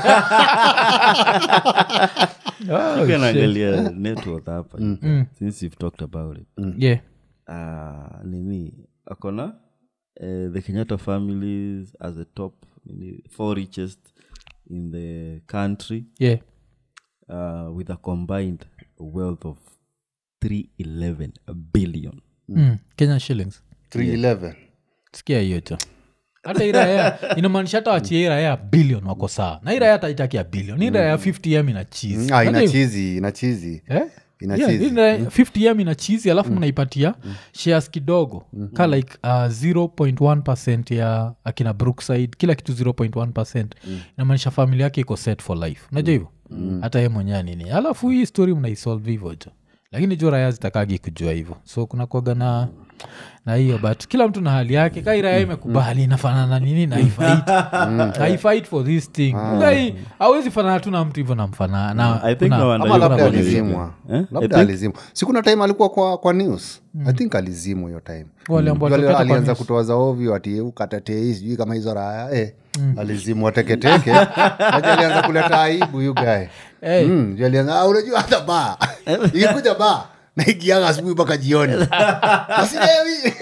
Oh, Pia shit. naangalia net worth hapa since you've talked about it Yeah. Ah, nini akona eh, the kenyatta families as the top nini, four richest in the country Yeah. uh, with a combined wealth of 311 billion Mm, Kenyan shillings 311 sikia hiyo cho hata iraya inamaanisha hata wachia iraya bilion wako saa na iraya hata itakia bilion iraya 50m ina cheese Ah, ina Unajua hivyo? chizi ina chizi Eh? ina Yeah, chizi hii na 50m ina chizi alafu mnaipatia shares kidogo ka like uh, 0.1 ya akina brookside kila kitu 0.1 inamaanisha familia yake iko set for life unajua hivyo hata ye mwenyewe nini alafu hii story mnaisolve hivyo jo lakini jo raya zitakagi kujua hivyo so kuna kuaga na na hiyo but kila mtu na hali yake kairaya imekubali inafanana nini na ifait haifight for this thing Gai, hawezi fanana tu na mtu hivyo namfanana I think no wonder ama you labda probably alizimwa Eh? I labda think- alizimwa sikuna time alikuwa kwa, kwa news i think alizimwa hiyo time Wale ambao Juu ali- watokea kwa alianza news. kutoa za ovyo ati ukatatei sijui kama hizo raya eh, alizimwa teketeke Aje alianza kuleta aibu yu gae Eh. mm, juu alianza "Ah, unajua hata ba ikikuja ba naigiaga asubuhi mpaka jioni asilewi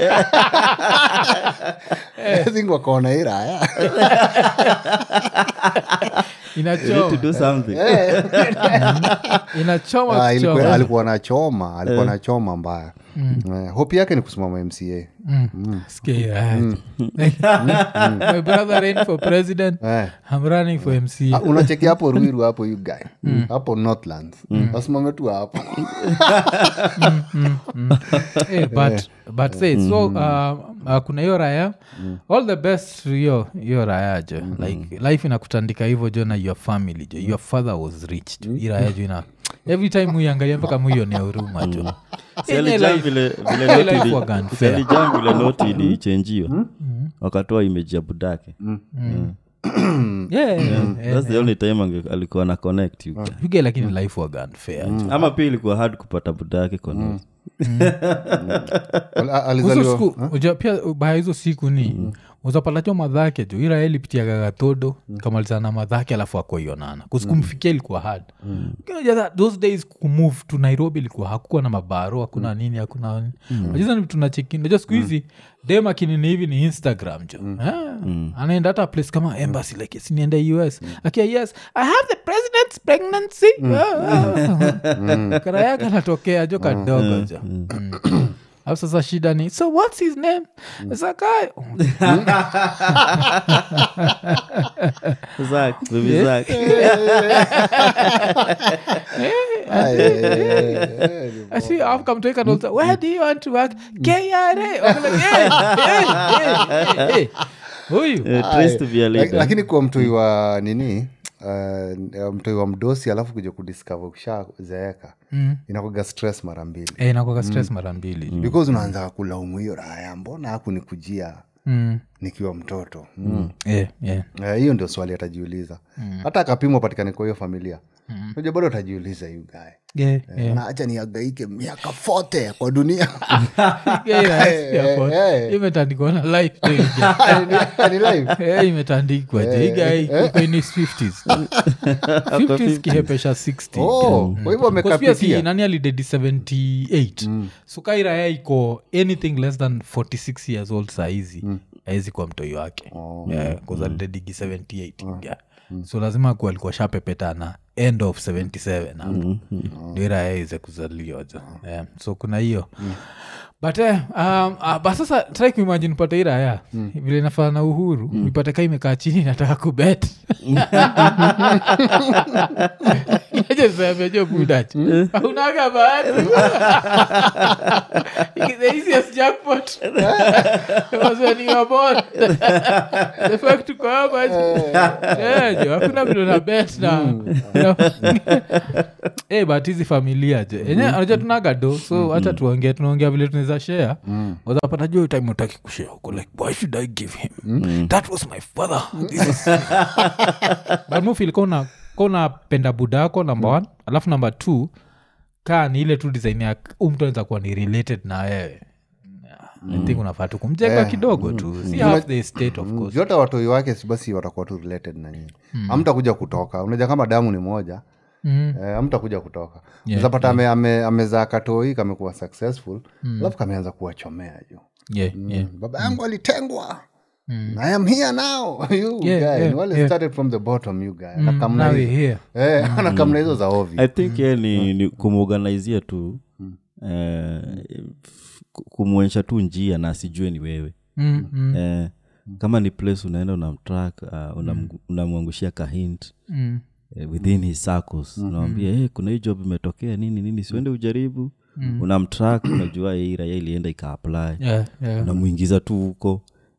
think wakaona hii raya You need to inachoma do something inachoma Ah, ilikuwa- kuchoma. alikuwa nachoma alikuwa nachoma mbaya Eh, hope yake ni kusimama mca Sikia, my brother ran for president Eh. i'm running for Ah, mca unacheki hapo ruiru hapo you guy hapo northlands wasimame tu hapo Eh, but but say so uh, uh, kuna hiyo raya all the best to hiyo hiyo raya jo like life inakutandika hivyo jo na your family jo your father was rich jo hii raya jo ina every time muiangalia mpaka muionea huruma jo Si Ine alijam life- vile- vile ine noti life ili- waga si unfair. alijam vile noti ilichenjiwa wakatoa imeji ya budake Yeah, yeah, yeah. thats the only time ange- alikuwa na connect you You get lakini life waga unfair jo. ama pia ilikuwa hard kupata budake kwa noti Al- a- Hizo alizaliwa siku uja- pia baya hizo siku ni uzapatacho madhake jo ira ilipitiaga gatodo kamalizana na madhake alafu akoionana kusikumfikia ilikuwa hard Unajua that those days kumove to nairobi ilikuwa hakukuwa na mabaro hakuna nini hakuna nini Unajua ni vitu nacheki najua siku hizi dem akinini hivi ni instagram jo Ah, anaenda hata place kama embassy like yes, niende us akia yes i have the president's pregnancy Ah, ah. kara yake anatokea jo kadogo jo Mm. Alafu sasa shida ni so what's his name zakai Zach, baby Zach. Ay, ay, ay, ay, ay. I see I've come to and also, where do you want to work? KRA. I'm like, hey, hey, hey, hey, hey. Huyu. Eh, trace to be a Lak- leader. lakini kwa mtoi wa nini uh, mtoi wa mdosi alafu kuja kudiscover ukishazeeka mm. inakuga stress mara mbili Eh, inakuwaga stress mara mbili. because unaanza kulaumu hiyo raya mbona hakunikujia Mm. nikiwa mtoto mm. Eh, yeah. Eh, hiyo ndio swali atajiuliza hata akapimwa patikane kwa hiyo familia unajua bado atajiuliza yu gae Yeah, yeah. naacha niagaike miaka fote kwa dunia Yeah, yeah, yeah, but eh. imetandikwa na life tu hii guy. Ni live. Eh, imetandikwa je. Hii guy iko in his 50s 50s kihepesha 60 Oh, kwa hivyo Because pia si amekapitia nani alidedi 78 mm. sukairaya iko anything less than 46 years old saizi mm. aezi kuwa mtoi wake oh. yeah, alidedigi 78 yeah. so lazima ku alikuwa shapepetana end of 77 hapo ndio iraya ize kuzaliwa jo yeah. so kuna hiyo but eh, um, uh, but sasa try kuimagine pata iraya vile nafana na uhuru mm. ipate ka imekaa chini nataka kubet najesemejo budachi aunaga bahati the easiest jackpot was when you were born the fact uko hapa Eh, jo hakuna vile na bet na Eh, but hizi familia je enye anajua tunaga do so hacha tuongee tunaongea vile tunaweza share wazapata juu time utaki kushare huko like why should i give him that was my father This is... but mufil kona unapenda buda yako number one alafu number two kaa ni ile tu design ya huu mtu anaweza kuwa ni related na wewe I think unafaa tu kumjenga kidogo tu si half the state of course vyote watoi wake si basi watakuwa tu related na nyinyi amtakuja kutoka unaja kama damu ni moja Mm. eh, amtakuja kutoka Yeah, zapata ame, ame, amezaa katoi kamekuwa successful alafu kameanza kuwachomea juu yeah, yeah. baba yangu alitengwa i am here now you Yeah, guy. yeah, Ni wale yeah. started from the bottom you guy Mm, Anakamna now hizo. we're here. Eh, anakamna hizo za ovi i think ye ni, ni kumorganizia tu eh, ku- kumwonyesha tu njia na asijue ni wewe Mm, mm, eh, kama ni place unaenda unamtrak uh, unam- unamwangushia kahint mm. eh, within his circles unamwambia hey, kuna hii job imetokea nini nini siuende ujaribu unamtrak unajua hii raya ilienda ikaapply Yeah, yeah. unamwingiza tu huko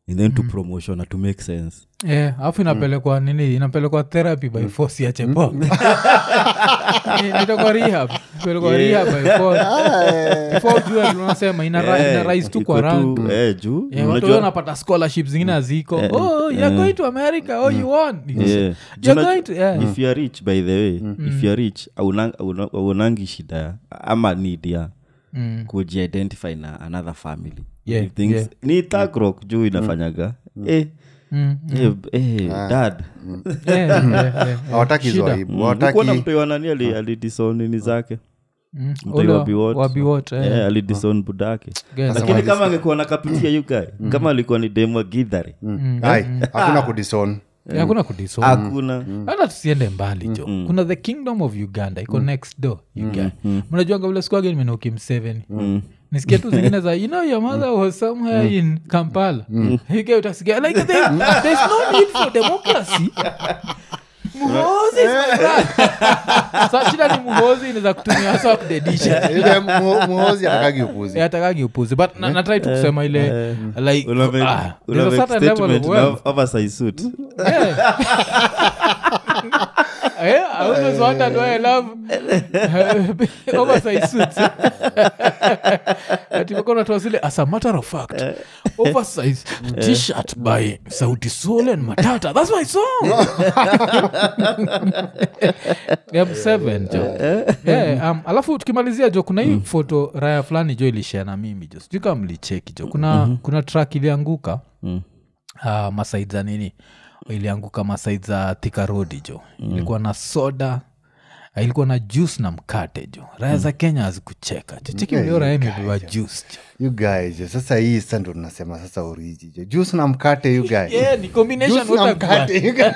and then to promotion na to make sense Eh, alafu inapelekwa nini inapelekwa therapy by force ya chepo nitokwa rehab pelekwa rehab by force before ujue vile unasema ina, ra- ina rise tu iko kwa tu, rank eh, juu Yeah, watu unajua- wengi wanapata scholarship zingine haziko oh you're going to america oh you won Yeah. you're Juu going to yeah. if youare rich by the way if youare rich aunang- auna- auonangi shida ama need ya Mm. kujiidentify na another family Yeah, If things- yeah. ni tagrok juu inafanyaga eh, Mm, eh, eh, dad yeah, yeah, yeah. hawataki hizo Shida. aibu kuona hawataki mtoiwanani alidison nini zake Mm. Mtoi Ule wa wa- Biwott. wa Biwott, eh. Eh, alidison budake Guess. lakini kama angekuwa nakapitia yukae kama alikuwa ni demwa gidhari ai hakuna kudison Eh, hakuna kudison hakuna hata tusiende mbali jo kuna the kingdom of uganda iko next door uga mnajuanga vile sikuage nimenoki mseveni nisikia tu zingine za you know your mother was somewhere in kampala Uga utasikia like there, there's no need for democracy muhozi is my brother. Sa shida ni muhozi inaweza kutumia sa kudedisha ile mu- muhozi atakagi upuzi atakagi upuzi but na- natrai tu kusema ile like Una make- ah, una there's a make certain level of statement wealth na oversize suit. Yeah. yeah, I always wondered why I love uh, oversized suits. Ati wako wanatoa zile as a matter of fact oversized t-shirt by sauti sol and matata that's my song yeah, seven jo yeah, um, alafu tukimalizia jo kuna hii foto raya fulani jo ilishare na mimi jo sijui kama mlicheki jo kuna, kuna track ilianguka Mm. uh, masaid za nini ilianguka masaid za thika rodi jo ilikuwa na soda uh, ilikuwa na juice na mkate jo raya za kenya hazikucheka jo cheki mlio raya imebeba juice jo you guys jo, sasa hii sa ndo tunasema sasa oriji jo juice na mkate you guys yeah, ni combination Juice na utakubali. mkate you guys.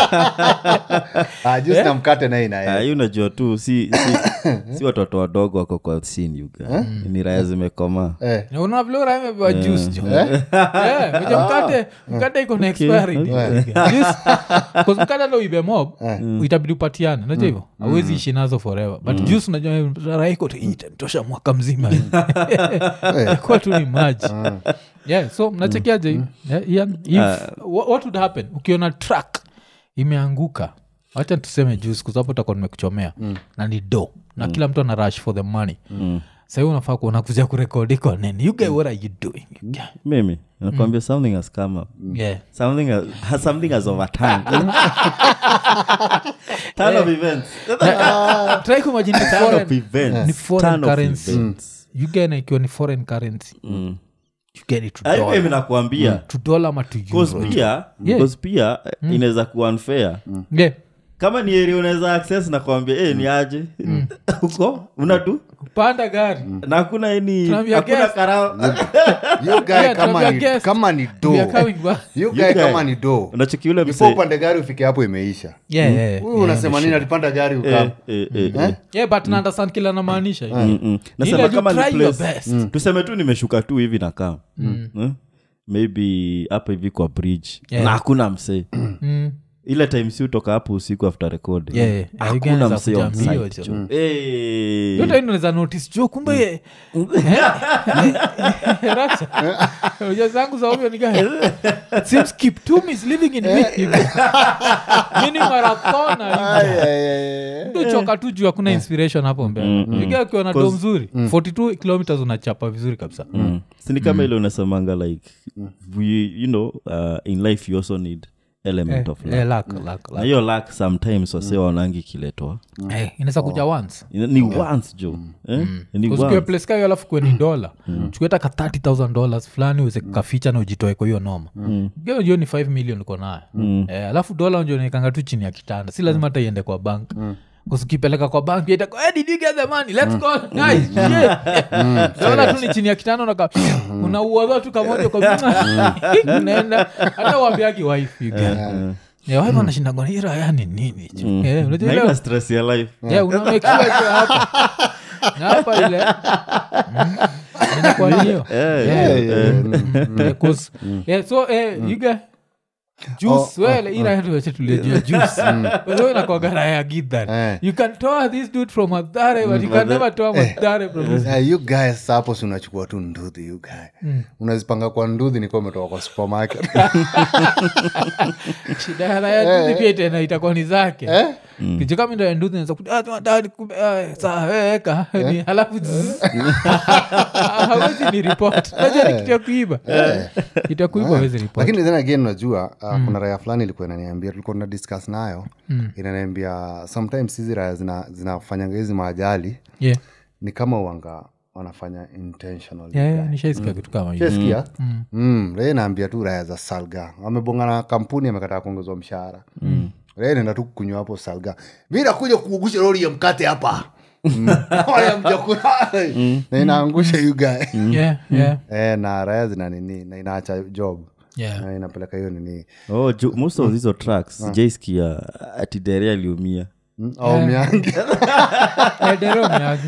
Ah, juice na mkate naye Ah, inae hii unajua tu si, si, si watoto wadogo wako kwa sin yuga ni raya zimekoma Eh. Na unaona vile raya imebeba juice jo Yeah, unajua mkate mkate iko na expiry date. Juice- 'cause mkate ndo ibe mob itabidi upatiane unajua hivyo awezi ishi nazo forever but juice unajua raya iko tu "Hii itanitosha mwaka mzima kuwa tu ni maji yeah so mnachekiaje yeah, Ian, if, wha- what would happen ukiona track imeanguka wacha tuseme juice kwa sababu utakuwa nimekuchomea na ni do na kila mtu ana rush for the money mm. sahii unafaa kuona kuja kurekodi kwa nini you guy what are you doing You guy. mimi nakwambia something has come up yeah something has, has something has overturned turn of events try kumagine ni turn of foreign, events ni foreign Turn of currency events. you guy na ikiwa ni foreign currency you get it to Ah, hivyo dollar mimi nakwambia to dollar ama to Cause euro pia Yeah. cause pia inaweza kuwa unfair yeah kama ni eri unaweza access nakwambia eh, ni aje huko unatu panda gari na hakuna any Tunaambia hakuna guest. karao you guy Yeah, kama tunaambia ni guest. kama ni do We are coming back. you guy You guy. kama ni do unacheki yule before mse upande gari ufike hapo imeisha yeah, yeah, huyu unasema nini alipanda gari ukam eh, eh, eh, eh. yeah but na understand kila namaanisha Mm, mm. Ile nasema you kama ni try your place- best. Mm. tuseme tu nimeshuka tu hivi na kam mm. maybe hapa hivi kwa bridge Yeah. na hakuna msee Mm. ile time si utoka hapo usiku after recording Yeah, yeah. Ah, you guys hakuna are msee on kuja mbio, site jo. jo. Eh. yote inaweza notice jo kumbe Racha. Unajua zangu za ovyo ni gani? Seems Kiptum is living in me. Mi ni marathona Mtu choka tu juu hakuna inspiration hapo mbele iga akiwa na do mzuri 42 kilometers unachapa vizuri kabisa Mm. sini kama ile unasemanga like we, you know uh, in life you also need element of luck Eh, luck, luck, na luck. hiyo luck sometimes wase waonangi kiletwa Eh, inaweza kuja once Ina- ni once jo eh? ni ukiwa once. place kayo alafu kweni dola chukueta ka 30000 dollars fulani uweze kaficha na ujitoe kwa hiyo noma Geo hiyo ni 5 million uko nayo eh, alafu dola unjo naikanga tu chini ya kitanda si lazima hata iende kwa bank usikipeleka kwa bank pia itakuwa, hey, did you get the money let's go guys shit dola tu ni chini ya kitanda unaka unauadha tu kamoja kwa unaenda hata uambiagi wife you get yeah, wife anashinda ngoni hii raya ni nini Eh, unajua ile- haina stress ya life Yeah, una make sure iko hapa Na hapa ile Mm. inakuwa ni hiyo Eh, Yeah. eh, Yeah, 'cause- yeah, so eh, you guy- juice wele inaweche tuliejua juice wewe inakuwaga raya ya gidhan Eh. you can toa this dude from madhare but you can never toa madhare from this Eh, you guys hapo si unachukua tu nduthi you guy unazipanga kwa nduthi nikuwa umetoka kwa supermarket shida ya raya nduthi pia itaenda itakuwa ni zake kicho kama ndo ya nduthi naeza ku- ah, tumadhari kumbe, ah, sawa, weka Ni- halafu zzz. hawezi ni report najua ni kitu ya kuiba kitu ya kuiba hawezi report lakini then again unajua uh, kuna raya fulani ilikuwa inaniambia tulikuwa tuna discuss nayo inaniambia sometimes hizi raya zina- zinafanyanga hizi maajali yeah ni kama wanga wanafanya intentional yeah, yeah, nishaisikia kitu kama hiyo Shasikia? Mm, Ray naambia tu raya za salga amebonga na kampuni amekataa kuongezwa mshahara mm. Ray naenda tu kunywa hapo salga mi nakuja kuugusha lori ya mkate hapa Mm. Wala mjakula. na inaangusha you guy yeah yeah eh, na raya zina nini na inaacha job yeah na inapeleka hiyo nini oh, ju- most of hizo tracks sijaiskia ati dere aliumia Mm, au miangi Edero miagi.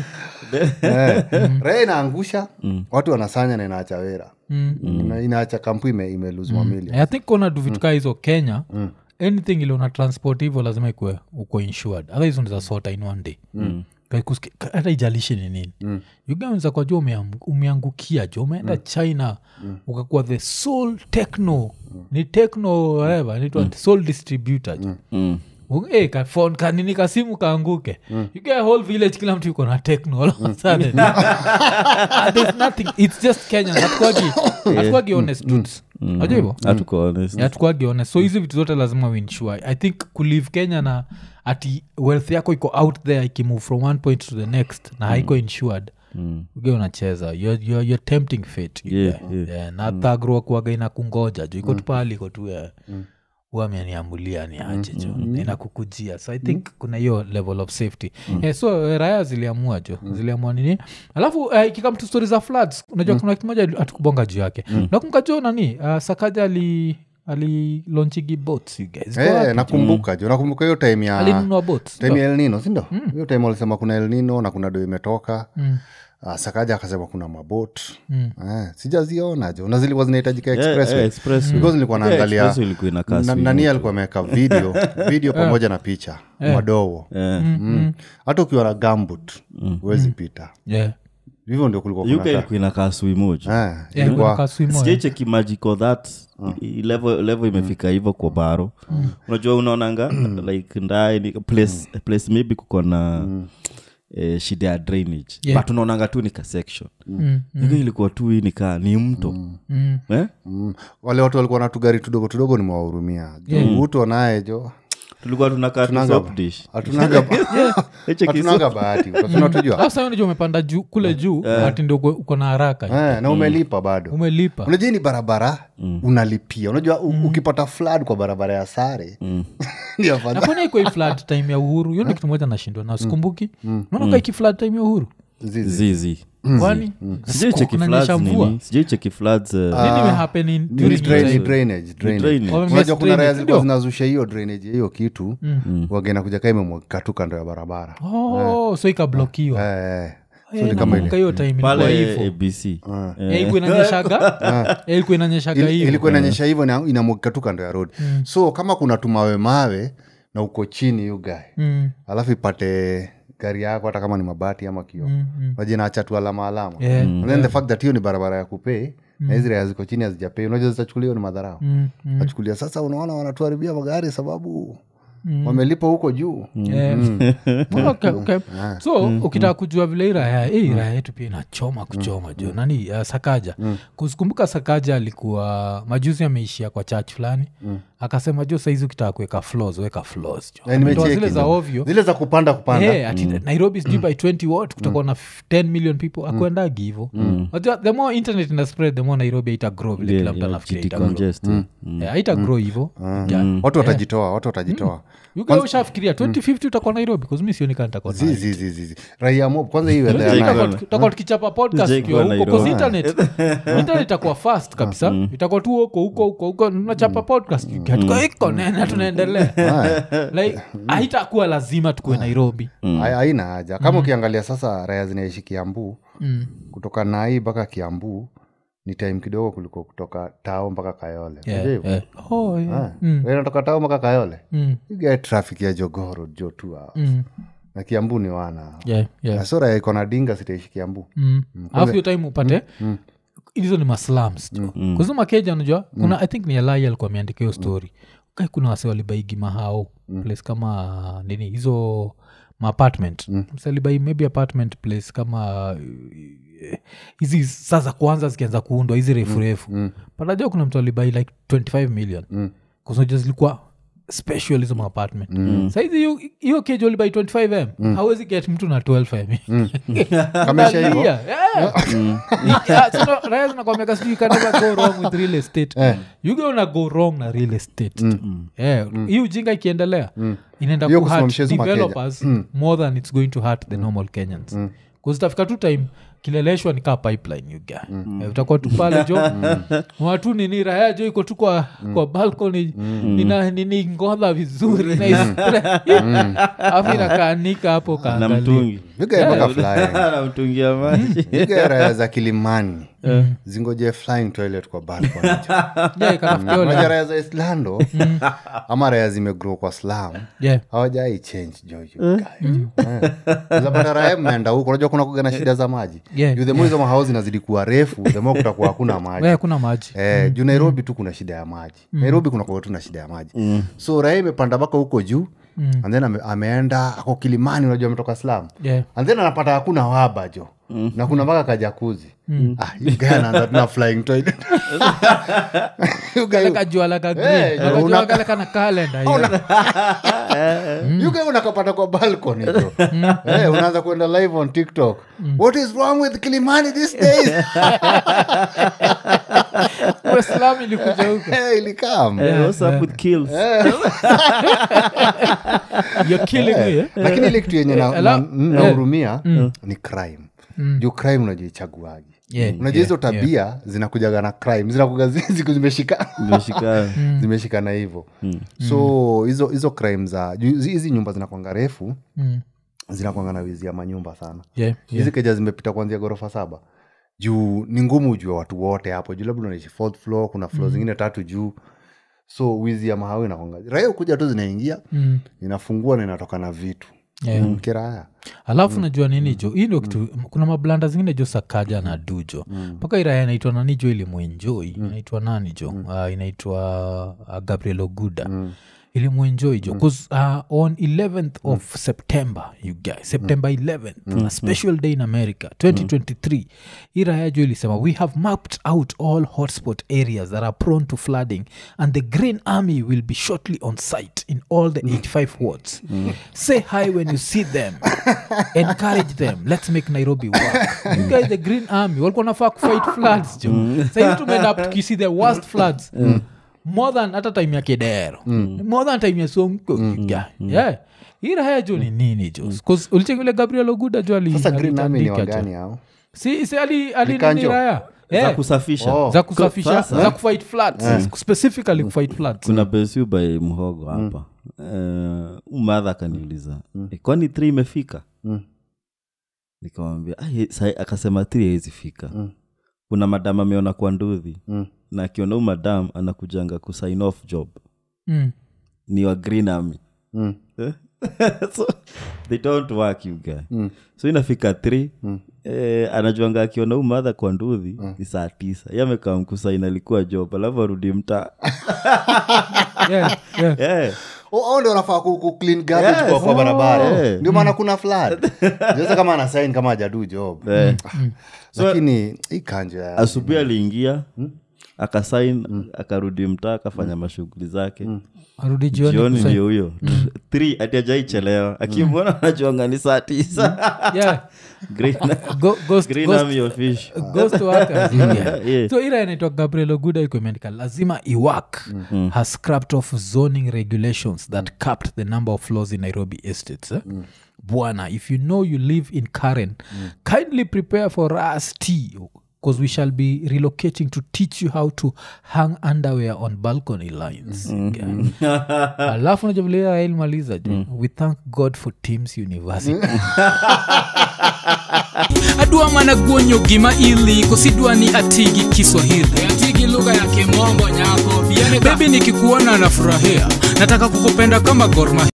Eh, raya inaangusha watu wanasanya na inaacha wera Ina- inaacha kampu ime, imelose mamili i think kona du vitu kaa hizo kenya anything ile una transport hivyo lazima ikue uko insured otherwise unaweza sota in one day Kaikusikia- ka- hata ijalishi ni nini mm. ugaanza kwa jua umeam- umeangukia jo umeenda china ukakuwa the sole techno ni techno whatever inaitwa sole distributor jo mm. Eh, ka phone kanini kasimu kaanguke you get a whole village kila mtu yuko na techno all of a sudden. And there's nothing it's just kenya hatukwagi hatukwagi honest dudes najua hivo hatuko honest hatukwagi honest so hizi vitu zote lazima uinsure i think kulive kenya na ati wealth yako iko out there ikimove from one point to the next na haiko insured Mm. uge unacheza you're, you're, you're tempting fate Yeah, yeah, yeah. na thagro kuaga ina kungoja jo iko tu pahali iko tu eh, huwa ameniamulia ni aje jo inakukujia so i think kuna hiyo level of safety eh, so eh, raya ziliamua jo ziliamua nini alafu eh, ikikam tu stori za floods unajua kuna kitu moja atukubonga juu yake nakumbuka jo nani uh, sakaja ali alilonchigi boats you guys Go Eh, wapi? nakumbuka jo nakumbuka hiyo time ya alinunua boats time ya elnino sindo hiyo time walisema kuna elnino na kuna do imetoka Mm. Ah, sakaja akasema kuna mabot eh, sijaziona jo na zilikuwa zinahitajika Yeah, expressway yeah, expressway. because nilikuwa Yeah, naangalia expressway ilikuwa inakaa na- swimming nani pool. alikuwa ameweka video video pamoja na picha madogo Eh, Mm. hata ukiwa na gambut huwezi pita yeah. hivyo ndio kulikuwa UK kuna ilikuwa inakaa swimoja Eh, Yeah, ilikuwa- kuna kaswimo, eh. sijaicheki magical that i- level, level imefika hivyo kwa baro unajua unaonanga like ndae place, place maybe kuko na eh, shida ya drainage Yeah. but unaonanga tu ni ka section Mm, mm. ilikuwa tu hii nikaa ni mto mm. eh? mm, wale watu walikuwa na tugari tudogo tudogo nimewahurumia yeah. uto naye jo tulikuwa tunakaa tu Tunanga- soap dish hatunanga Eche hatunanga bahati tunatujua sasa unajua umepanda juu kule juu ati ndio uko- uko na haraka eh, na umelipa bado umelipa unajua hii ni barabara unalipia unajua u- ukipata flood kwa barabara ya sare ni afadhali. nafanya iko flood time ya uhuru hiyo ndio kitu moja nashindwa na sikumbuki naona iki flood time ya uhuru Zizi. zizi kwani sijaicheki kunanyesha floods mvua nini sijaicheki floods uh, nini imehappen in- Ni during drain- your ni time? drainage, drainage. drainage. Wame- unajua kuna raya drainage, zilikuwa ndio? zinazusha hiyo drainage ya hiyo kitu wagena kuja kaa imemwagika tu kando ya barabara oh so ikablokiwa Eh, eh. Eh, nakumbuka hiyo time ilikuwa pale hivo abc Eh, ilikuwa inanyeshaga Eh, ilikuwa inanyeshaga Il- hivo ilikuwa inanyesha hivyo na inamwagika tu kando ya road so kama kuna tumawe mawe na uko chini yu gae Mm, alafu ipate gari yako hata kama ni mabati ama kio mm, mm. wajinaacha tu alama alama Yeah, And then the fact that hiyo ni barabara ya kupei na hizi raya ziko chini hazijapei unajua zitachukulia hiyo ni madharau Mm, mm. nachukulia sasa unaona wanatuharibia magari sababu wamelipa huko juu Yeah. Okay, okay. so ukitaka kujua vile hii raya hii raya yetu pia inachoma kuchoma jo nani uh, sakaja kusikumbuka sakaja alikuwa majuzi ameishia kwa church fulani akasema jo saizi ukitaka kuweka flaws weka flaws jo Eh, Ametoa nimecheki zile za hizo. ovyo zile za kupanda kupanda Hey, ati nairobi sijui by 20 what kutakuwa na f- 10 million people akuendagi hivo Unajua, the more internet ina spread the more nairobi ita grow vile kila mtu anafikiria ita grow. Eh, haita grow hivo watu watajitoa watu watajitoa yuga ushafikiria 2050 utakuwa nairobi kazumi sionika nitakuwa Zi, zi, zi, zi, zi. raia mob kwanza hii weather ya Jake night. Gona. tutakuwa tukichapa podcast Jake tukiwa Gona huko 'cause Nairobi. internet internet itakuwa fast kabisa itakuwa tu huko huko huko huko nachapa podcast hatuko iko nena tunaendelea like haitakuwa lazima tukuwe nairobi Hai- haina haja kama ukiangalia sasa raya zinaishi kiambu Mm. kutoka nai mpaka kiambu ni time kidogo kuliko kutoka tao mpaka kayole Yeah, Unajua hivyo? yeah. Oh, yeah. Ah, wewe unatoka tao mpaka kayole Mm, you get traffic ya jogoro jo two hours mm. na kiambu ni wana Yeah, yeah. na sura iko na dinga sitaishi kiambu Mm. alafu hiyo time upate hizo ni maslams tu kuzo makeja unajua kuna i think ni alai alikuwa ameandika hiyo story kai kuna wase walibaigi mahao place kama nini hizo maapartment msalibai maybe apartment place kama eh, hizi saa za kwanza zikianza kuundwa hizi refu refu mm. patajua kuna mtu alibai like 25 million mm. kusoja zilikuwa special hizo maapartment mm. saizi hiyo- hiyo keja ulibai 25m mm. hawezi get mtu na 12m Kamesha hivyo? Analia, yeah. Yeah, so no, raya zinakwambiaka sijui you can never go wrong with real estate you gonna go wrong na real estate Yeah, hii ujinga ikiendelea inaenda Hiyo kuhurt kusimamisha hizo makeja. developers more than it's going to hurt the normal kenyans kuzitafika tu time kileleshwa ni kaa pipeline you guy. Eh, utakuwa tu pale jo watu nini raya jo iko tu kwa, kwa balcony ina nini ngodha vizuri na is- afu inakaanika hapo na kaangalia mtungi You get mpaka flying na mtungia maji You get raya za kilimani zingoje flying toilet kwa balcony Yeah, ikatafutia ole. Unajua raya za islando ama raya zimegrow kwa slam Yeah. hawajai change jojo zapata raya mmeenda huko unajua kuna kuga na shida za maji Yeah. juu the more hizo mahao zinazidi kuwa refu the more kutakuwa hakuna maji Wewe kuna maji Eh, juu nairobi tu kuna shida ya maji nairobi kuna kuwa tu na shida ya maji so raha imepanda mpaka huko juu and then ame, ameenda ako kilimani unajua ametoka slam Yeah. and then anapata hakuna waba jo na kuna mpaka kajakuzi ah, you guy anaanza tuna flying toilet You guy- kaleka jua laka Eh, green una- Unajua kaleka na kalenda hiyo. you guy unakapata kwa balcony jo Eh, unaanza kwenda live on tiktok what is wrong with kilimani these days Uislamu ilikuja huko Eh, ilikam Eh, what's up with kills You're killing me eh? lakini ile kitu yenye na- Eh, na- ala- nahurumia ni crime juu crime unajichaguaji Yeah, unajua hizo tabia zinakujaga na crime zinakuga ziku zimeshika imeshika zimeshikana hivyo so hizo hizo crime za juu hizi hizi nyumba zinakwanga refu Mm. zinakwanga na wizi ya manyumba sana Yeah, hizi keja zimepita kuanzia ghorofa saba juu ni ngumu ujue watu wote hapo juu labda unaishi fourth floor kuna floor zingine tatu juu so wizi ya mahawi inakwanga raia kuja tu zinaingia Mm. inafungua na inatoka na vitu Yeah. Mm, kiraya alafu najua nini jo hii ndio kitu kuna mablanda zingine jo sakaja na dujo mpaka iraya inaitwa nani jo ilimwenjoi inaitwa nani jo Ah, inaitwa uh, gabriel oguda ilimwenjoi jo bcause uh, on 11th of september you guys september 11th a special day in america 2023 iraya jo ilisema we have mapped out all hotspot areas that are prone to flooding and the green army will be shortly on site in all the 85 wards say hi when you see them encourage them let's make nairobi work you guys the green army walikuwa nafaa kufight floods jo sahizi tumeenda up tukisi the worst floods more than hata time ya kedero more than time ya sonko yeah. yeah. hii raya jo ni nini jo ulichekile gabriel oguda jo ali- sasa green army ni alitandika jo. wagani hao si, si ali, ali Likanjo? nini raya za yeah. kusafisha Oh. za kusafisha Sasa- za kufight floods specifically kufight floods kuna besiu by mhogo hapa Eh, umadha akaniuliza "Eh, kwani three imefika nikamwambia "Ah, ye- sai- akasema three haiwezi fika kuna madam ameona kwa ndudhi na akiona huu madam anakujanga kusign off job mm. ni wa green army Mm. Eh? so they don't work you guy so inafika th eh, anajuanga akiona huu madha kwa ndudhi ni saa tisa yamekaa mkusain alikuwa job alafu arudi mtaa yeah, yeah. yeah. Oh, hao ndio wanafaa ku, ku clean garbage Yes. kwa, kwa barabara Oh. ndio maana kuna flood sasa kama ana sign kama hajadu job Eh. lakini hii kanjo ya asubuhi aliingia akasain akarudi mtaa akafanya mashughuli zake arudi jioni jioni kusign. ndio huyo Three, ati ajaichelewa akimwona anajuanga ni saa tisa yeah. Green- Go, ghost, Green ghost, Army official. ghost workers, yeah. Yeah. so ila inaitwa gabriel oguda iko imeandika lazima iwak has scrapped off zoning regulations that capped the number of floors in nairobi estates eh? bwana if you know you live in karen kindly prepare for us tea because we shall be relocating to teach you how to hang underwear on balcony lines Yeah. alafu najavulia ilmaliza jo we thank god for teams university adwa mana guonyo gima ili kosidwa ni atigi kiswahili atigi lugha ya kimombo nyako bebi nikikuona nafurahia nataka kukupenda kama gorma